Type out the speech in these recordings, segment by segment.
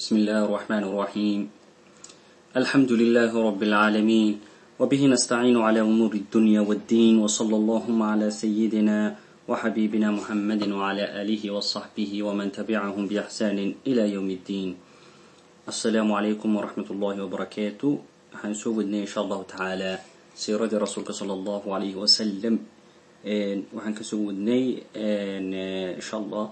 بسم الله الرحمن الرحيم الحمد لله رب العالمين وبه نستعين على أمور الدنيا والدين وصلى اللهم على سيدنا وحبيبنا محمد وعلى آله وصحبه ومن تبعهم بإحسان إلى يوم الدين السلام عليكم ورحمة الله وبركاته هنسودنا إن شاء الله تعالى سيرة رسولك صلى الله عليه وسلم waxaan ka soo wadnay insha allah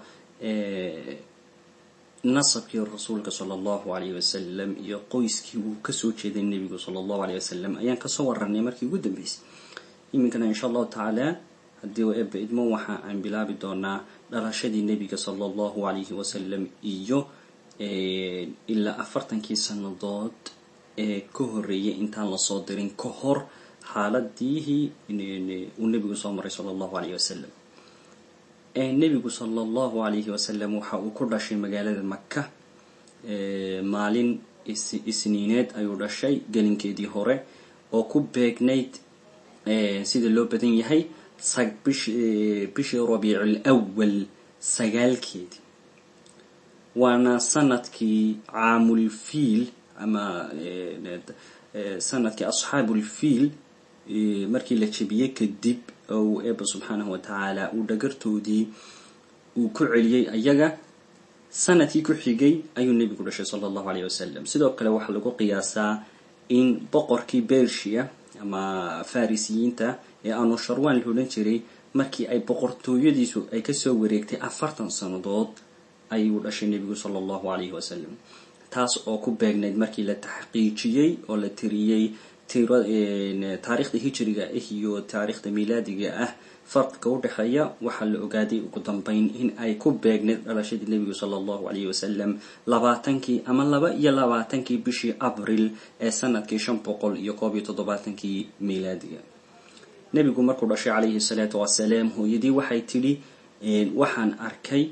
nasabkii rasuulka sala allahu alayh wasalam iyo qoyskii uu kasoo jeeday nebigu sala allahu alayh wasalam ayaan kasoo waranay markii ugu dambeysay iminkana insha allahu tacaala haddii u eeba idmo waxa aan bilaabi doonaa dhalashadii nebiga sala allahu alayhi wasalam iyo ilaa afartankii sannadood ee ka horreeyay intaan lasoo dirin ka hor xaaladihii uu nebigu soo maray sala allahu alayh wasalam nebigu sala allahu alayhi wasalam waxa uu ku dhashay magaalada maka maalin isniineed ayuu dhashay gelinkeedii hore oo ku beegnayd sida loo badan yahay bishii rabiicul awal sagaalkeedii waana sanadkii caamulfiil ama sanadkii asxaabulfiil markii la jebiyey kadib ou eeba subxaanahu watacaala uu dhagartoodii uu ku celiyey ayaga sanadkii ku xigay ayuu nebigu dhashay sala allahu alayh wasalam sidoo kale waxaa lagu qiyaasaa in boqorkii bershia ama farisiyiinta ee aanu sharwan la odhan jiray markii ay boqortooyadiisu ay kasoo wareegtay afartan sannadood ayuu dhashay nebigu sala allahu alayhi wasalam taas oo ku beegnayd markii la taxqiijiyey oo la tiriyey taariikhda hijriga ah iyo taariikhda milaadiga ah farqiga u dhexeeya waxaa la ogaaday ugu dambeyn in ay ku beegnayd dhalashadii nebigu sala allahu alayhi wasalam labaatankii ama laba iyo labaatankii bishii abril ee sanadkii shan boqol iyo koob iyo toddobaatankii milaadiga nebigu markuu dhashay calayhi salaatu wasalaam hooyadii waxay tidhi waxaan arkay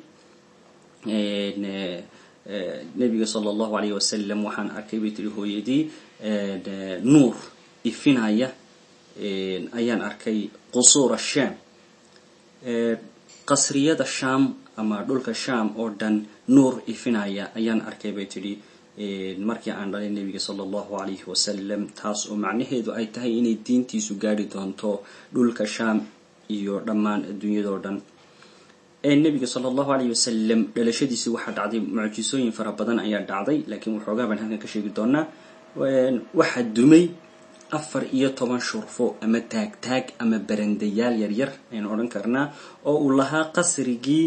nebiga sala allahu alayh wasalam waxaan arkay bay tihi hooyadii nuur ifinaya ayaan arkay qusuura sham qasriyada sham ama dhulka sham oo dhan nuur ifinaya ayaan arkay bay tidhi markii aan dhalay nebiga sala allahu alayhi wasalam taas oo macnaheedu ay tahay inay diintiisu gaari doonto dhulka sham iyo dhammaan adduunyadoo dhan nebiga sala allahu alayh wasalam dhalashadiisi waxaa dhacday mucjisooyin fara badan ayaa dhacday laakiin waxoogaa baan halkan ka sheegi doonaa waxaa dumay afar iyo toban shurfo ama taagtaag ama barandayaal yaryar ayaan odhan karnaa oo uu lahaa qasrigii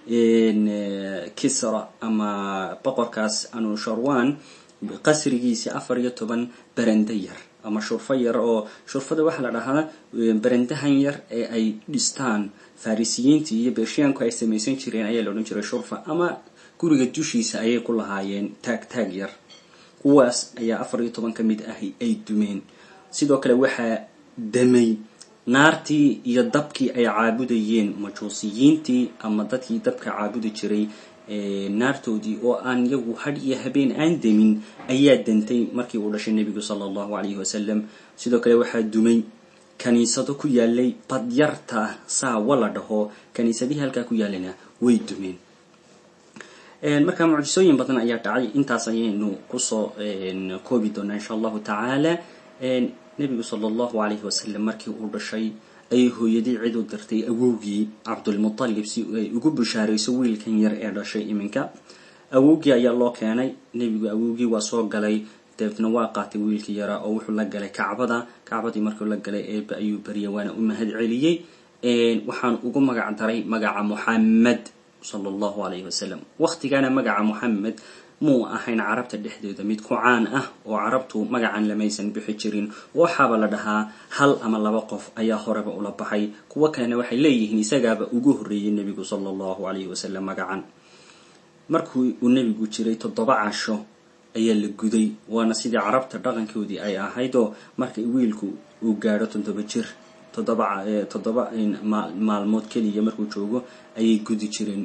kisra ama boqorkaas anusharwan qasrigiisi afar iyo toban baranda yar ama shurfo yar oo shurfada waxaa la dhahaa barandahan yar ee ay dhistaan farisiyiintii iyo bershiyaanku ay samaysan jireen ayaa la odhan jiray shurfa ama guriga dushiisa ayay ku lahaayeen taag taag yar kuwaas ayaa afar iyo toban ka mid ahi ay dumeen sidoo kale waxaa damay naartii iyo dabkii ay caabudayeen majuusiyiintii ama dadkii dabka caabudi jiray naartoodii oo aan yagu hadh iyo habeen aan demin ayaa dantay markii uu dhashay nebigu sala allahu alayhi wasalam sidoo kale waxaa dumay kaniisado ku yaalay badyarta saawa la dhaho kaniisadihii halkaa ku yaalayna way dumeen marka mucjisooyin badan ayaa dhacay intaas ayaynu kusoo koobi doonaa insha allahu tacaala nebigu sala allahu alayhi wasalam markii uu dhashay ayay hooyadii cid u dirtay awowgii cabdulmutalib si ay ugu bushaarayso wiilkan yar ee dhashay iminka awowgii ayaa loo keenay nebigu awowgii waa soo galay dabeetna waa qaatay wiilkii yaraa oo wuxuu la galay kacbada kacbadii markuu la galay eeba ayuu barya waana u mahad celiyey waxaan ugu magac daray magaca muxamed sala allahu alayhi wasalam waqtigaana magaca muxamed muu ahayn carabta dhexdeeda mid ku caan ah oo carabtu magacan lamaysan bixi jirin waxaaba la dhahaa hal ama laba qof ayaa horeba ula baxay kuwo kalena waxay leeyihiin isagaaba ugu horreeyey nebigu sala allahu alayhi wasalam magacan markuu uu nebigu jiray toddoba casho ayaa la guday waana sidii carabta dhaqankoodii ay ahayd oo marka wiilku uu gaadho toddoba jir toddoba toddoba maalmood keliya markuu joogo ayay gudi jireen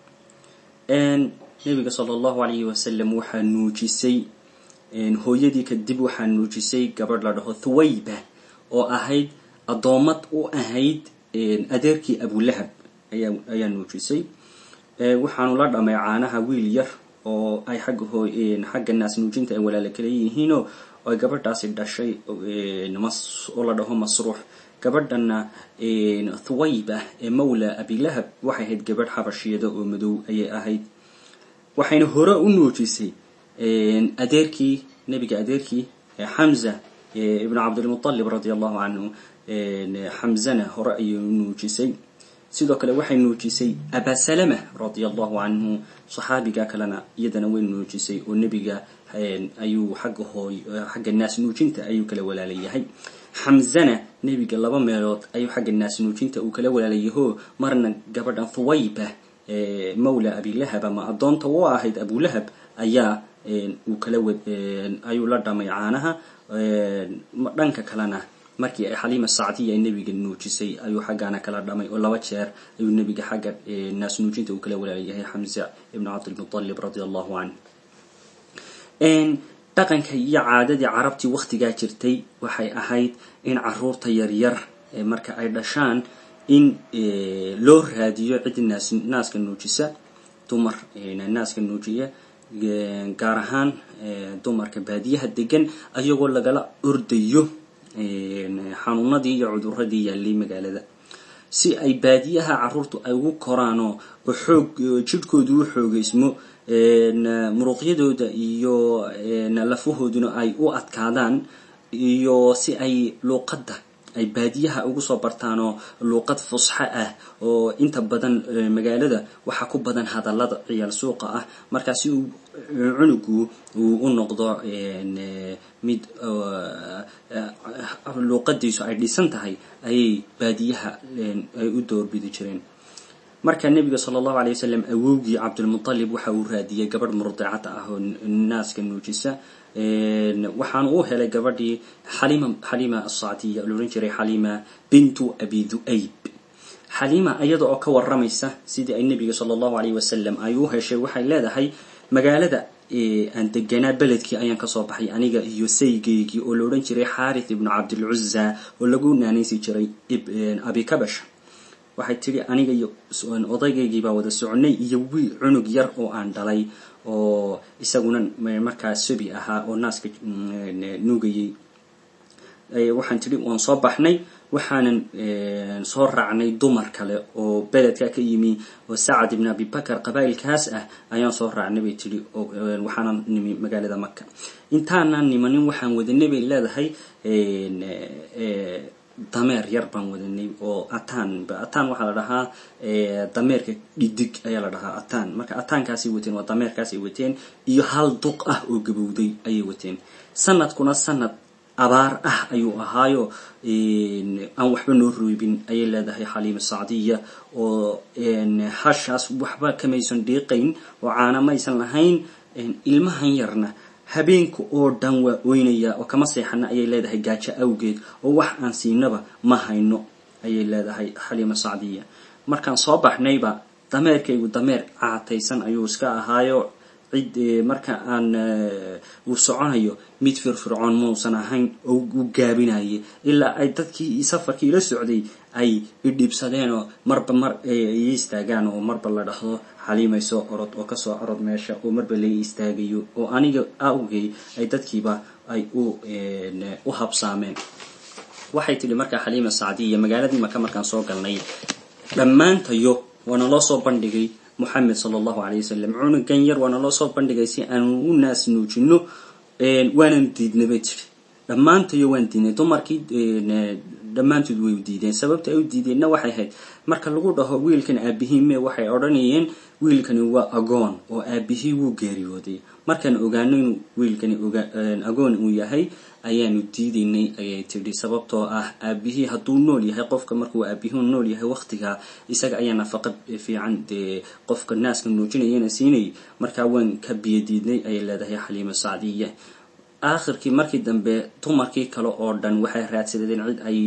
nebiga sala allahu alayhi wasalam waxaa nuujisay hooyadii kadib waxaa nuujisay gabadh la dhaho thuwayba oo ahayd addoommad u ahayd adeerkii abulahab ayaa ayaa nuujisay waxaanu la dhamay caanaha wiil yar oo ay xagga hoo xagga naas nuujinta ay walaalo kala yihiinoo ay gabadhaasi dhashay oo la dhaho masruux gabadhana thuwayba ee mawla abilahab waxay ahayd gabadh xabashiyada oo madow ayay ahayd waxayna hore u nuujisay adeerkii nebiga adeerkii xamza ibnu cabdilmutalib radia allahu canhu xamzana hore ayay u nuujisay sidoo kale waxay nuujisay abasalama radia allahu canhu saxaabiga kalena iyadana way nuujisay oo nebiga ayuu xagga hooy xagga naas nuujinta ayuu kala walaalayahay xamzana nebiga laba meelood ayuu xagga naas nuujinta uu kala walaalayaho marna gabadhan thuwayba mawla abilahab ama addoonta u ahayd abulahab ayaa uu kala ayuu la dhamay caanaha dhanka kalena markii ay xaliima sacdiya ay nebiga nuujisay ayuu xaggaana kala dhamay oo laba jeer ayuu nebiga xagga naas nuujinta uu kala walaalayahay xamza ibnu cabdilmutalib radia allahu canh dhaqanka iyo caadadii carabtii wakhtigaa jirtay waxay ahayd in caruurta yaryar marka ay dhashaan in loo raadiyo cid naas naaska nuujisa dumar naaska nuujiya gaar ahaan dumarka baadiyaha degan ayagoo lagala ordayo xanuunadii iyo cuduradii yaallay magaalada si ay baadiyaha caruurtu ay ugu koraanoo oo xoog jidhkoodu u xoogeysmo muruqyadooda iyo lafahooduna ay u adkaadaan iyo si ay luuqadda ay baadiyaha ugu soo bartaanoo luuqad fusxo ah oo inta badan magaalada waxaa ku badan hadallada ciyaal suuqa ah markaa si uu cunugu uu u noqdo mid luuqadiisu ay dhisan tahay ayay baadiyaha ay u doorbidi jireen marka nebiga sala allahu alay wasalam awowgii cabdulmutalib waxa uu raadiyey gabadh murdicada ah oo naaska nuujisa waxaana uu helay gabadhii xalima xalima asacdiya la odhan jiray xalima bintu abi du'ayb xalima iyada oo ka waramaysa sidii ay nebiga sala allahu alayh wasalam ay u heshay waxay leedahay magaalada aan deganaa beledkii ayaan kasoo baxay aniga iyo saygeygii oo la odhan jiray xaarith ibnu cabdilcuza oo lagu naanaysi jiray abikabash waxay tidhi aniga iyo odaygaygiibaa wada soconay iyo wiil cunug yar oo aan dhalay oo isaguna markaa sobi ahaa oo naaska nuugayay waxaan tidhi waan soo baxnay waxaanan soo raacnay dumar kale oo beledka ka yimi oo sacad ibn abibakar qabaa'ilkaas ah ayaan soo raacnay bay tidhi waxaanan nimi magaalada maka intaanaan nimanin waxaan wadanay bay leedahay dameer yar baan wadanay oo ataan ataan waxaa la dhahaa dameerka dhidig ayaa la dhahaa ataan marka ataankaasay wateen waa dameerkaasay wateen iyo hal duq ah oo gabowday ayay wateen sanadkuna sanad abaar ah ayuu ahaayo aan waxba noo roybin ayay leedahay xaliima sacdiya oo hashaas waxba kamaysan dhiiqayn oo caana maysan lahayn ilmahan yarna habeenka oo dhan waa oynaya oo kama seexana ayay leedahay gaajo awgeed oo wax aan siinaba ma hayno ayay leedahay xaliima sacdiya markaan soo baxnayba dameerkaygu dameer caataysan ayuu iska ahaayo cid marka aan uu soconayo mid firfircoon muusan ahayn oo u gaabinayay ilaa ay dadkii safarkii la socday ay idhiibsadeen oo marba mar ay istaagaan oo marba la dhahdo xaliimay soo orod oo kasoo orod meesha oo marba laga istaagayo oo aniga awgay ay dadkiiba ay u habsaameen waxay tidhi markaa xaliima sacdiya magaaladii maka markaan soo galnay dhammaantayo waana loo soo bandhigay moxamed sala allahu alay wasalam cunugan yar waana loo soo bandhigay si aanu u naas nuujino waanan diidnay bay tidhi dhammaantayo waan diidnay dumarkii dhammaantood way u diideen sababta ay u diideenna waxay ahayd marka lagu dhaho wiilkan aabihii mee waxay odhanayeen wiilkani waa agoon oo aabihii wuu geeriyooday markaan ogaano inuu wiilkani agoon uu yahay ayaanu diidaynay ayay tidhi sababtoo ah aabihii hadduu nool yahay qofka markuu aabihii nool yahay waqtigaa isaga ayaa nafaqa fiican dee qofka naaska nuujinayana siinay markaa waan ka biyadiidnay ayay leedahay xaliima sacdiya aakhirkii markii dambe dumarkii kale oo dhan waxay raadsadeen cid ay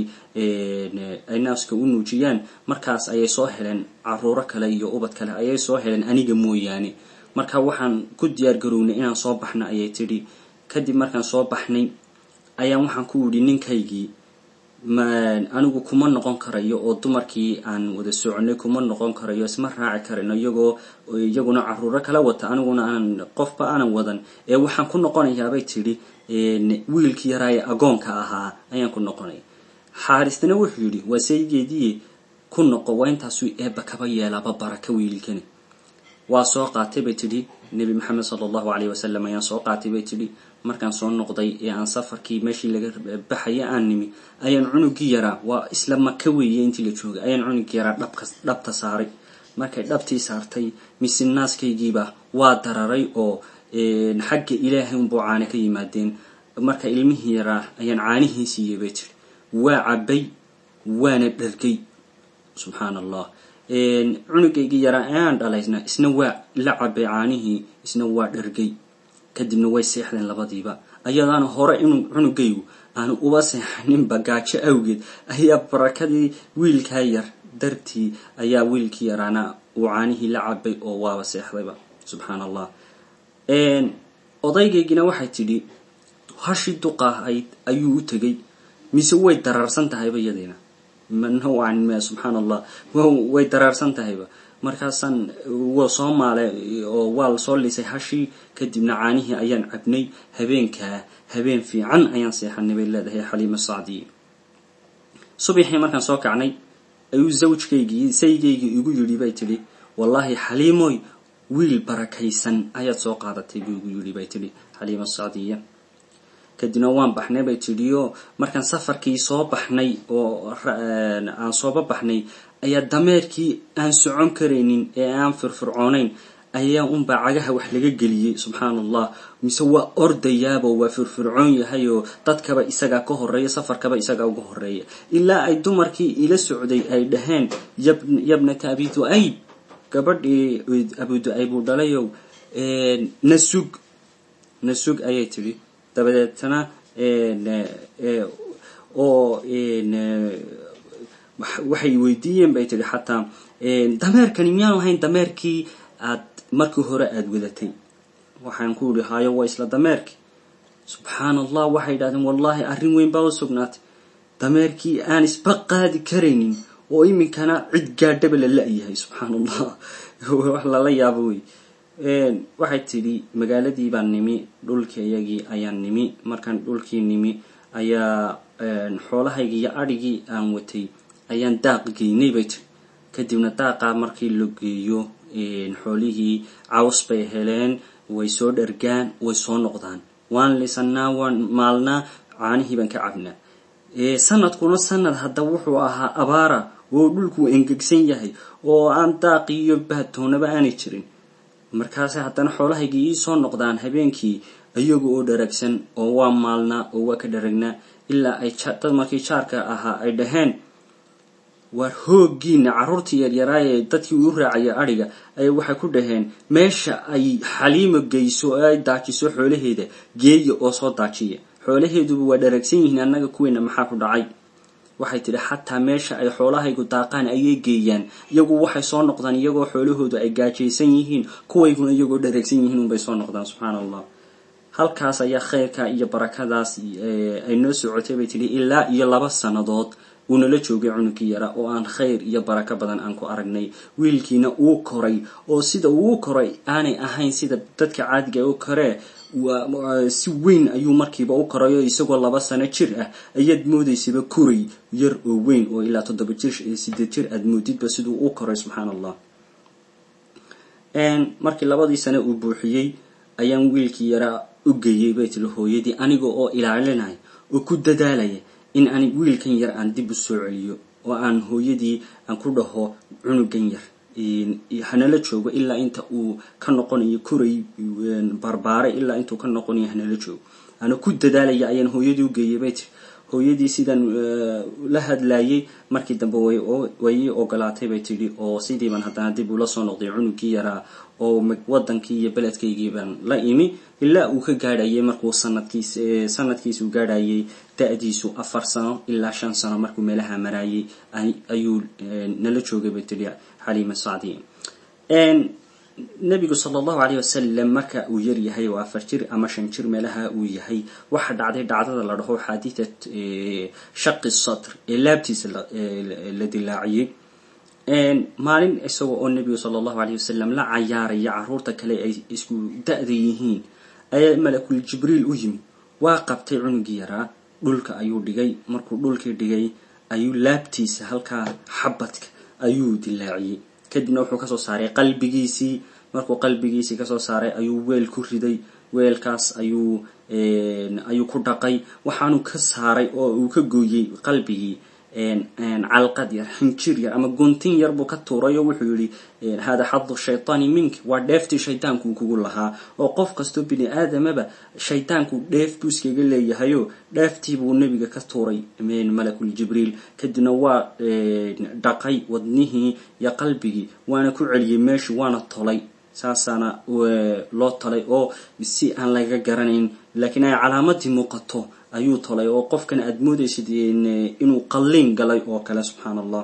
ay naaska u nuujiyaan markaas ayay soo heleen caruuro kale iyo ubad kale ayay soo heleen aniga mooyaane marka waxaan ku diyaar garownay inaan soo baxna ayay tidhi kadib markaan soo baxnay ayaan waxaan ku yidhi ninkaygii anigu kuma noqon karayo oo dumarkii aan wada soconay kuma noqon karayo isma raaci karayno iyagoo iyaguna caruuro kala wata aniguna aan qofba aanan wadan ee waxaan ku noqonayaabay tidhi wiilkii yaraa ee agoonka ahaa ayaan ku noqonaya xaaristana wuxuu yidhi waa saygeedii ku noqo waa intaasuu eebba kaba yeelaaba baraka wiilkani waa soo qaatay bay tidhi nebi maxamed sala allahu caleyhi wasalam ayaan soo qaatay bay tidhi markaan soo noqday ee aan safarkii meeshii laga baxaya aan nimi ayaan cunugii yaraa waa isla maka weeye intii la joogay ayaan cunugii yaraa dhabka dhabta saaray markay dhabtii saartay mise naaskaygiiba waa dararay oo xagga ilaahay unbuu caane ka yimaadeen marka ilmihii yaraa ayaan caanihii siiyey bay tidhi waa cabbay waana dhargay subxaan allah cunugaygii yaraa ayaan dhalaysna isna waa la cabay caanihii isna waa dhargay kadibna way seexdeen labadiiba ayadaana hore inuu cunugaygu aanu uba seexaninba gaajo awgeed ayaa barakadii wiilkaa yar dartii ayaa wiilkii yaraana uu caanihii la cabay oo waaba seexdayba subxaan allah odaygaygina waxay tidhi hashii duqa ahayd ayuu u tegay mise way daraarsan tahayba iyadiina manowcan me subxaan allah way daraarsan tahayba markaasaan waa soo maalay oo waa la soo lisay hashii kadibna caanihii ayaan cabnay habeenkaa habeen fiican ayaan seexanay bay leedahay xaliima sacdiye subaxii markaan soo kacnay ayuu zawjkaygii saygaygii igu yidhi bay tidhi wallaahi xaliimoy wiil barakaysan ayaad soo qaadatay buu igu yidhi bay tidhi xaliima sacdiya kadibna waan baxnay bay tidhi oo markaan safarkii soo baxnay oo aan sooba baxnay ayaa dameerkii aan socon karaynin ee aan firfircoonayn ayaa unbaa cagaha wax laga geliyey subxaan allah mise waa ordayaabo waa firfircoon yahay oo dadkaba isagaa ka horeeya safarkaba isagaa uga horeeya ilaa ay dumarkii ila socday ay dhaheen yabnata abi du-ayb gabadhii abu du-ayb uu dhalayow nasug nasug ayay tidhi dabadeetna oo waxay weydiiyeen bay tidhi xataa dameerkani miyaanu ahayn dameerkii aad markii hore aada wadatay waxaan ku yihi hayo waa isla dameerkii subxaan allah waxay yidhahdeen wallaahi arrin weyn baa u sugnaatay dameerkii aan isba qaadi karaynin oo iminkana cid gaadhaba la la-yahay subxaan allah wax lala yaabo wey waxay tidhi magaaladii baan nimi dhulkii iyagii ayaan nimi markaan dhulkii nimi ayaa xoolahaygii iyo adhigii aan watay ayaan daaq geynay bay tiri kadibna daaqaa markii la geeyo xoolihii caws bay heleen way soo dhargaan way soo noqdaan waan lisanaa waan maalnaa caanihii baan ka cabnaa sanadkuna sanad hadda wuxuu ahaa abaara oo dhulkuu engegsan yahay oo aan daaqi iyo baatoonaba aanay jirin markaase haddana xoolahaygii ii soo noqdaan habeenkii iyaga oo dharagsan oo waa maalnaa oo waa ka dharagnaa ilaa ay dad markii jaarka ahaa ay dhaheen waar hooggiina carruurtii yaryaraayee dadkii uu raacaya adhiga ay waxay ku dhaheen meesha ay xaliimo geyso oo ay daajiso xoolaheeda geeya oo soo daajiya xoolaheeduba waa dharagsan yihiin annaga kuweena maxaa ku dhacay waxay tidhi xataa meesha ay xoolahaygu daaqaan ayay geeyaan iyagu waxay soo noqdaan iyagoo xoolahoodu ay gaajaysan yihiin kuwayguna iyagoo dharagsan yihiin unbay soo noqdaan subxaana allah halkaas ayaa khayrka iyo barakadaas ay noo socotay bay tidhi ilaa iyo laba sannadood uu nala joogay cunugkii yara oo aan khayr iyo barako badan aan ku aragnay wiilkiina uu koray oo sida uu koray aanay ahayn sida dadka caadiga u koree si weyn ayuu markiiba u korayo isagoo laba sano jir ah ayaad moodaysaba koray yar oo weyn oo ilaa toddoba jir sideed jir aad moodidba siduu u koray subxaan allah markii labadii sane uu buuxiyey ayaan wiilkii yaraa u geeyey bay tiri hooyadii aniga oo ilaalinaya oo ku dadaalaya in aan wiilkan yar aan dib u soo celiyo oo aan hooyadii aan ku dhaho cunugan yar hanala joogo ilaa inta uu ka noqonayo koray barbaare ilaa intuu ka noqonayo hanala joogo ana ku dadaalaya ayaan hooyadii u geeyay bay tiri hooyadii sidaan la hadlayay markii dambe way ii ogolaatay bay tidhi oo sidiibaan haddana dib ula soo noqday cunugii yaraa oo wadankii iyo beledkaygii baan la imi ilaa uu ka gaadhayay markuu sanadkiis sanadkiis uu gaadhayay da-diisu afar sano ilaa shan sano markuu meelaha maraayay ayuu nala joogay bay tidhi xaliima sacdi nebigu sala allahu caleyh wasalam marka uu yar yahay oo afar jir ama shan jir meelaha uu yahay waxaa dhacday dhacdada la dhaho xaadiidat shaqi sadr ee laabtiisa la dilaaciyey maalin isagoo oo nebigu sala allahu caleyh wasalam la cayaaraya caruurta kale ay isku da-da yihiin ayaa malakul jibriil u yimi waa qabtay cunugii yaraa dhulka ayuu dhigay markuu dhulkii dhigay ayuu laabtiisa halkaa xabadka ayuu dilaaciyey kadibna wuxuu kasoo saaray qalbigiisii markuu qalbigiisii kasoo saaray ayuu weel ku riday weelkaas ayuu ayuu ku dhaqay waxaanu ka saaray oo uu ka gooyey qalbigii calqad yar xinjir yar ama guntin yar buu ka tuuray oo wuxuu yihi hada xadu shaytaani mink waa dheeftii shaydaanku kugu lahaa oo qof kastoo bini aadamaba shaydaanku dheef buu iskaga leeyahayo dheeftii buu nebiga ka tuuray malakul jibriil kadibna waa dhaqay wadnihii iyo qalbigii waana ku celiyey meeshii waana tolay saasaana loo tolay oo si aan laga garanayn laakiin ay calaamadii muuqato ayuu tolay oo qofkan aada moodaysid inuu qalliin galay oo kale subxaan allah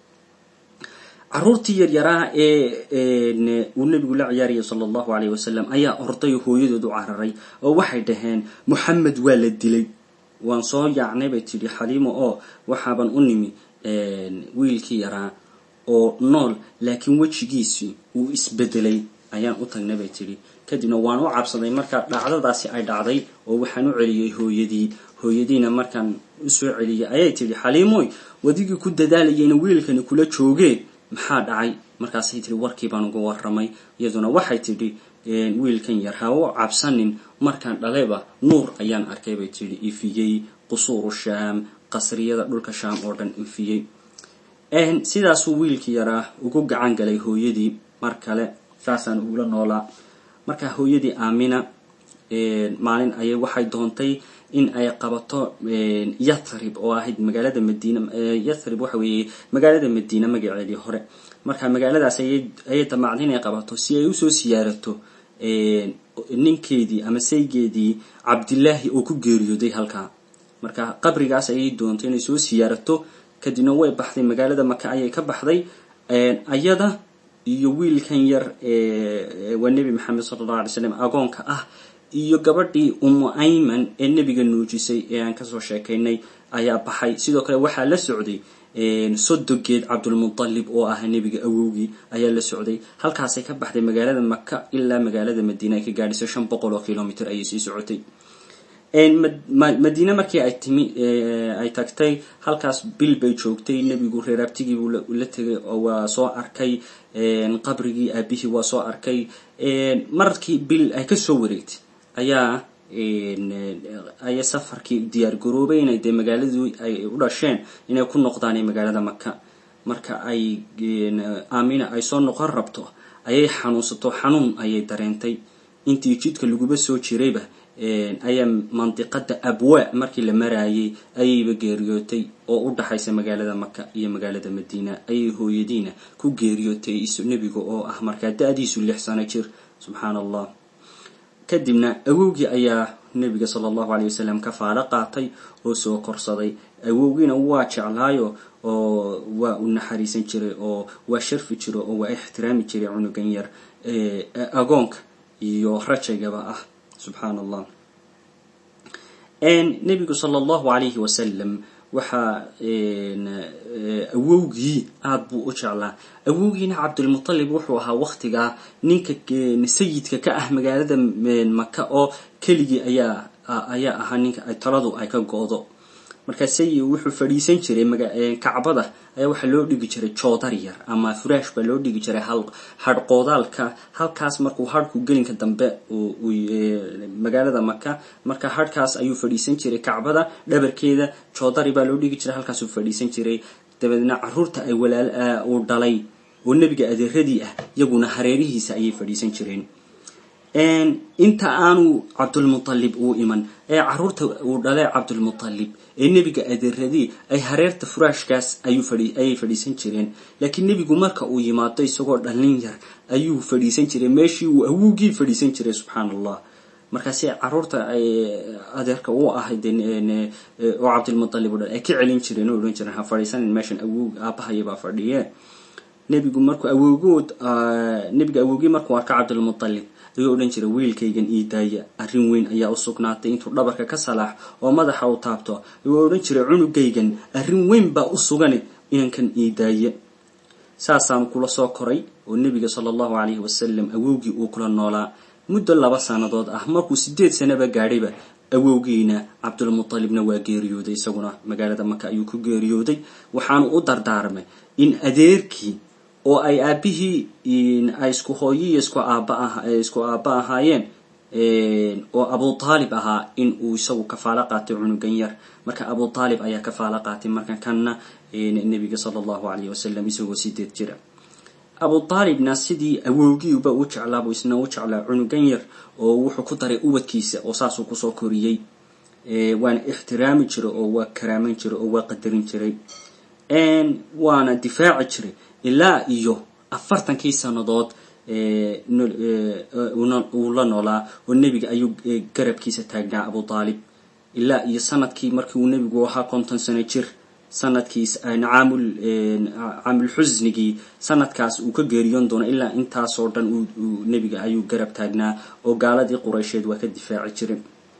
caruurtii yaryaraa ee uu nebigu la ciyaarayay sala allahu caleyh wasalam ayaa orday hooyadood u cararay oo waxay dhaheen moxamed waa la dilay waan soo yaacnay bay tidhi xaliimo oo waxaaban u nimi wiilkii yaraa oo nool laakiin wejigiisii uu isbedelay ayaan u tagnay bay tidhi kadibna waan u cabsaday markaa dhacdadaasi ay dhacday oo waxaan u celiyey hooyadii hooyadiina markaan usoo celiyay ayay tidhi xaliimoy wadigii ku dadaalayayna wiilkani kula joogeen maxaa dhacay markaasay tihi warkii baan uga waramay iyaduna waxay tidhi wiilkan yar ha u cabsanin markaan dhalayba nuur ayaan arkay bay tidhi ifiyey qusuuru shaam qasriyada dhulka shaam oo dhan ifiyey sidaasuu wiilkii yaraa ugu gacan galay hooyadii mar kale saasaan ugula noolaa marka hooyadii aamina maalin ayay waxay doontay in ay qabato yathrib oo ahayd magaalada madiina yathrib waxa weeye magaalada madiina magaceedii hore marka magaaladaas ayay damacday inay qabato si ay usoo siyaarato ninkeedii ama saygeedii cabdilaahi oo ku geeriyooday halkaa marka qabrigaas ayay doontay inay soo siyaarato kadibna way baxday magaalada maka ayay ka baxday ayada iyo wiilkan yar waa nebi maxamed sala allahu alay slam agoonka ah iyo gabadhii umu ayman ee nebiga nuujisay ee aan kasoo sheekaynay ayaa baxay sidoo kale waxaa la socday sodogeed cabdulmutalib oo ah nebiga awowgii ayaa la socday halkaasay ka baxday magaalada maka ilaa magaalada madiina ay ka gaadhisay shan boqol oo kilomitr ayay sii socotay madiine markii ay timi ay tagtay halkaas bil bay joogtay nebigu reeraabtigiibuu la tegay oo waa soo arkay qabrigii aabihii waa soo arkay markii bil ay kasoo wareegtay ayaa aya safarkii diyaar garoobay inay dee magaaladii ay u dhasheen inay ku noqdaan magaalada maka marka ay aamina ay soo noqon rabto ayay xanuunsato xanuun ayay dareentay intii jidka laguba soo jirayba ayaa mandiqada abwaa markii la maraayay ayayba geeriyootay oo u dhaxaysa magaalada maka iyo magaalada madiina ayay hooyadiina ku geeriyootay nebiga oo ah markaa da-diisu lix sano jir subxaan allah kadibna awowgii ayaa nebiga sala allahu caleyh wasalam ka faalo qaatay oo soo korsaday awowgiina waa jeclaayo oo waa u naxariisan jiray oo waa sharfi jiro oo waa ixtiraami jiray cunugan yar agoonka iyo rajaygaba ah subxaan allah nebigu sala allahu calayhi wasalam waxaa awowgii aada buu u jeclaa awowgiina cabdulmutalib wuxuu ahaa waktigaa ninka sayidka ka ah magaalada maka oo keligii ayaa ayaa ahaa ninka taladu ay ka go-do markaa sayid wuxuu fadhiisan jiray kacbada ayaa waxaa loo dhigi jiray joodar yar ama furaash baa loo dhigi jiray hadhqoodaalka halkaas markuu hadhku gelinka dambe magaalada maka marka hadhkaas ayuu fadhiisan jiray kacbada dhabarkeeda joodari baa loo dhigi jiray halkaasuu fadhiisan jiray dabeedna caruurta ay walaal uu dhalay oo nebiga adeeradii ah iyaguna hareerihiisa ayay fadhiisan jireen inta aanu cabdulmutalib uu iman ee caruurta uu dhalay cabdulmutalib ee nebiga adeeradii ay hareerta furaashkaas ayay fadhiisan jireen laakiin nebigu marka uu yimaado isagoo dhallin yar ayuu fadhiisan jiray meeshii uu awowgii fadhiisan jiray subxaan allah markaasi caruurta adeerka u ahayd oo cabdilmutalib o dhan ay ka celin jireen oo odhan jireen ha fadhiisanin meeshan awow aabahayabaa fadhiye nebigu markuu awoogood nebiga awoogii markuu arka cabdilmutalib ayuu odhan jiray wiilkaygan ii daaya arrin weyn ayaa u sugnaatay intuu dhabarka ka salaax oo madaxa u taabto ayuu odhan jiray cunugaygan arrin weyn baa u sugani inankan ii daaya saasaan kula soo koray oo nebiga sala allahu calayhi wasalam awowgii uu kula noolaa muddo laba sannadood ah markuu sideed sanaba gaadhayba awowgiina cabdulmutalibna waa geeriyooday isaguna magaalada maka ayuu ku geeriyooday waxaanu u dardaarmay in adeerkii oo ay aabihii ay isku hooyiyo isku aaba isku aaba ahaayeen oo abu taalib ahaa in uu isagu kafaalo qaatay cunugan yar marka abu taalib ayaa kafaalo qaatay marka kanna nebiga sala allahu calayhi wasalam isagoo sideed jira abu taalibna sidii awowgiiba u jeclaabuu isna u jeclaa cunugan yar oo wuxuu ku daray ubadkiisa oo saasuu kusoo koriyey waana ixtiraami jiray oo waa karaaman jiray oo waa qadarin jiray waana difaaci jiray ilaa iyo afartankii sannadood uu la noolaa oo nebiga ayuu garabkiisa taagnaa abu taalib ilaa iyo sanadkii markii uu nebigu ahaa konton sano jir sanadkiis caamul caamulxusnigii sanadkaas uu ka geeriyoon doono ilaa intaasoo dhan nebiga ayuu garab taagnaa oo gaaladii qureysheed waa ka difaaci jiray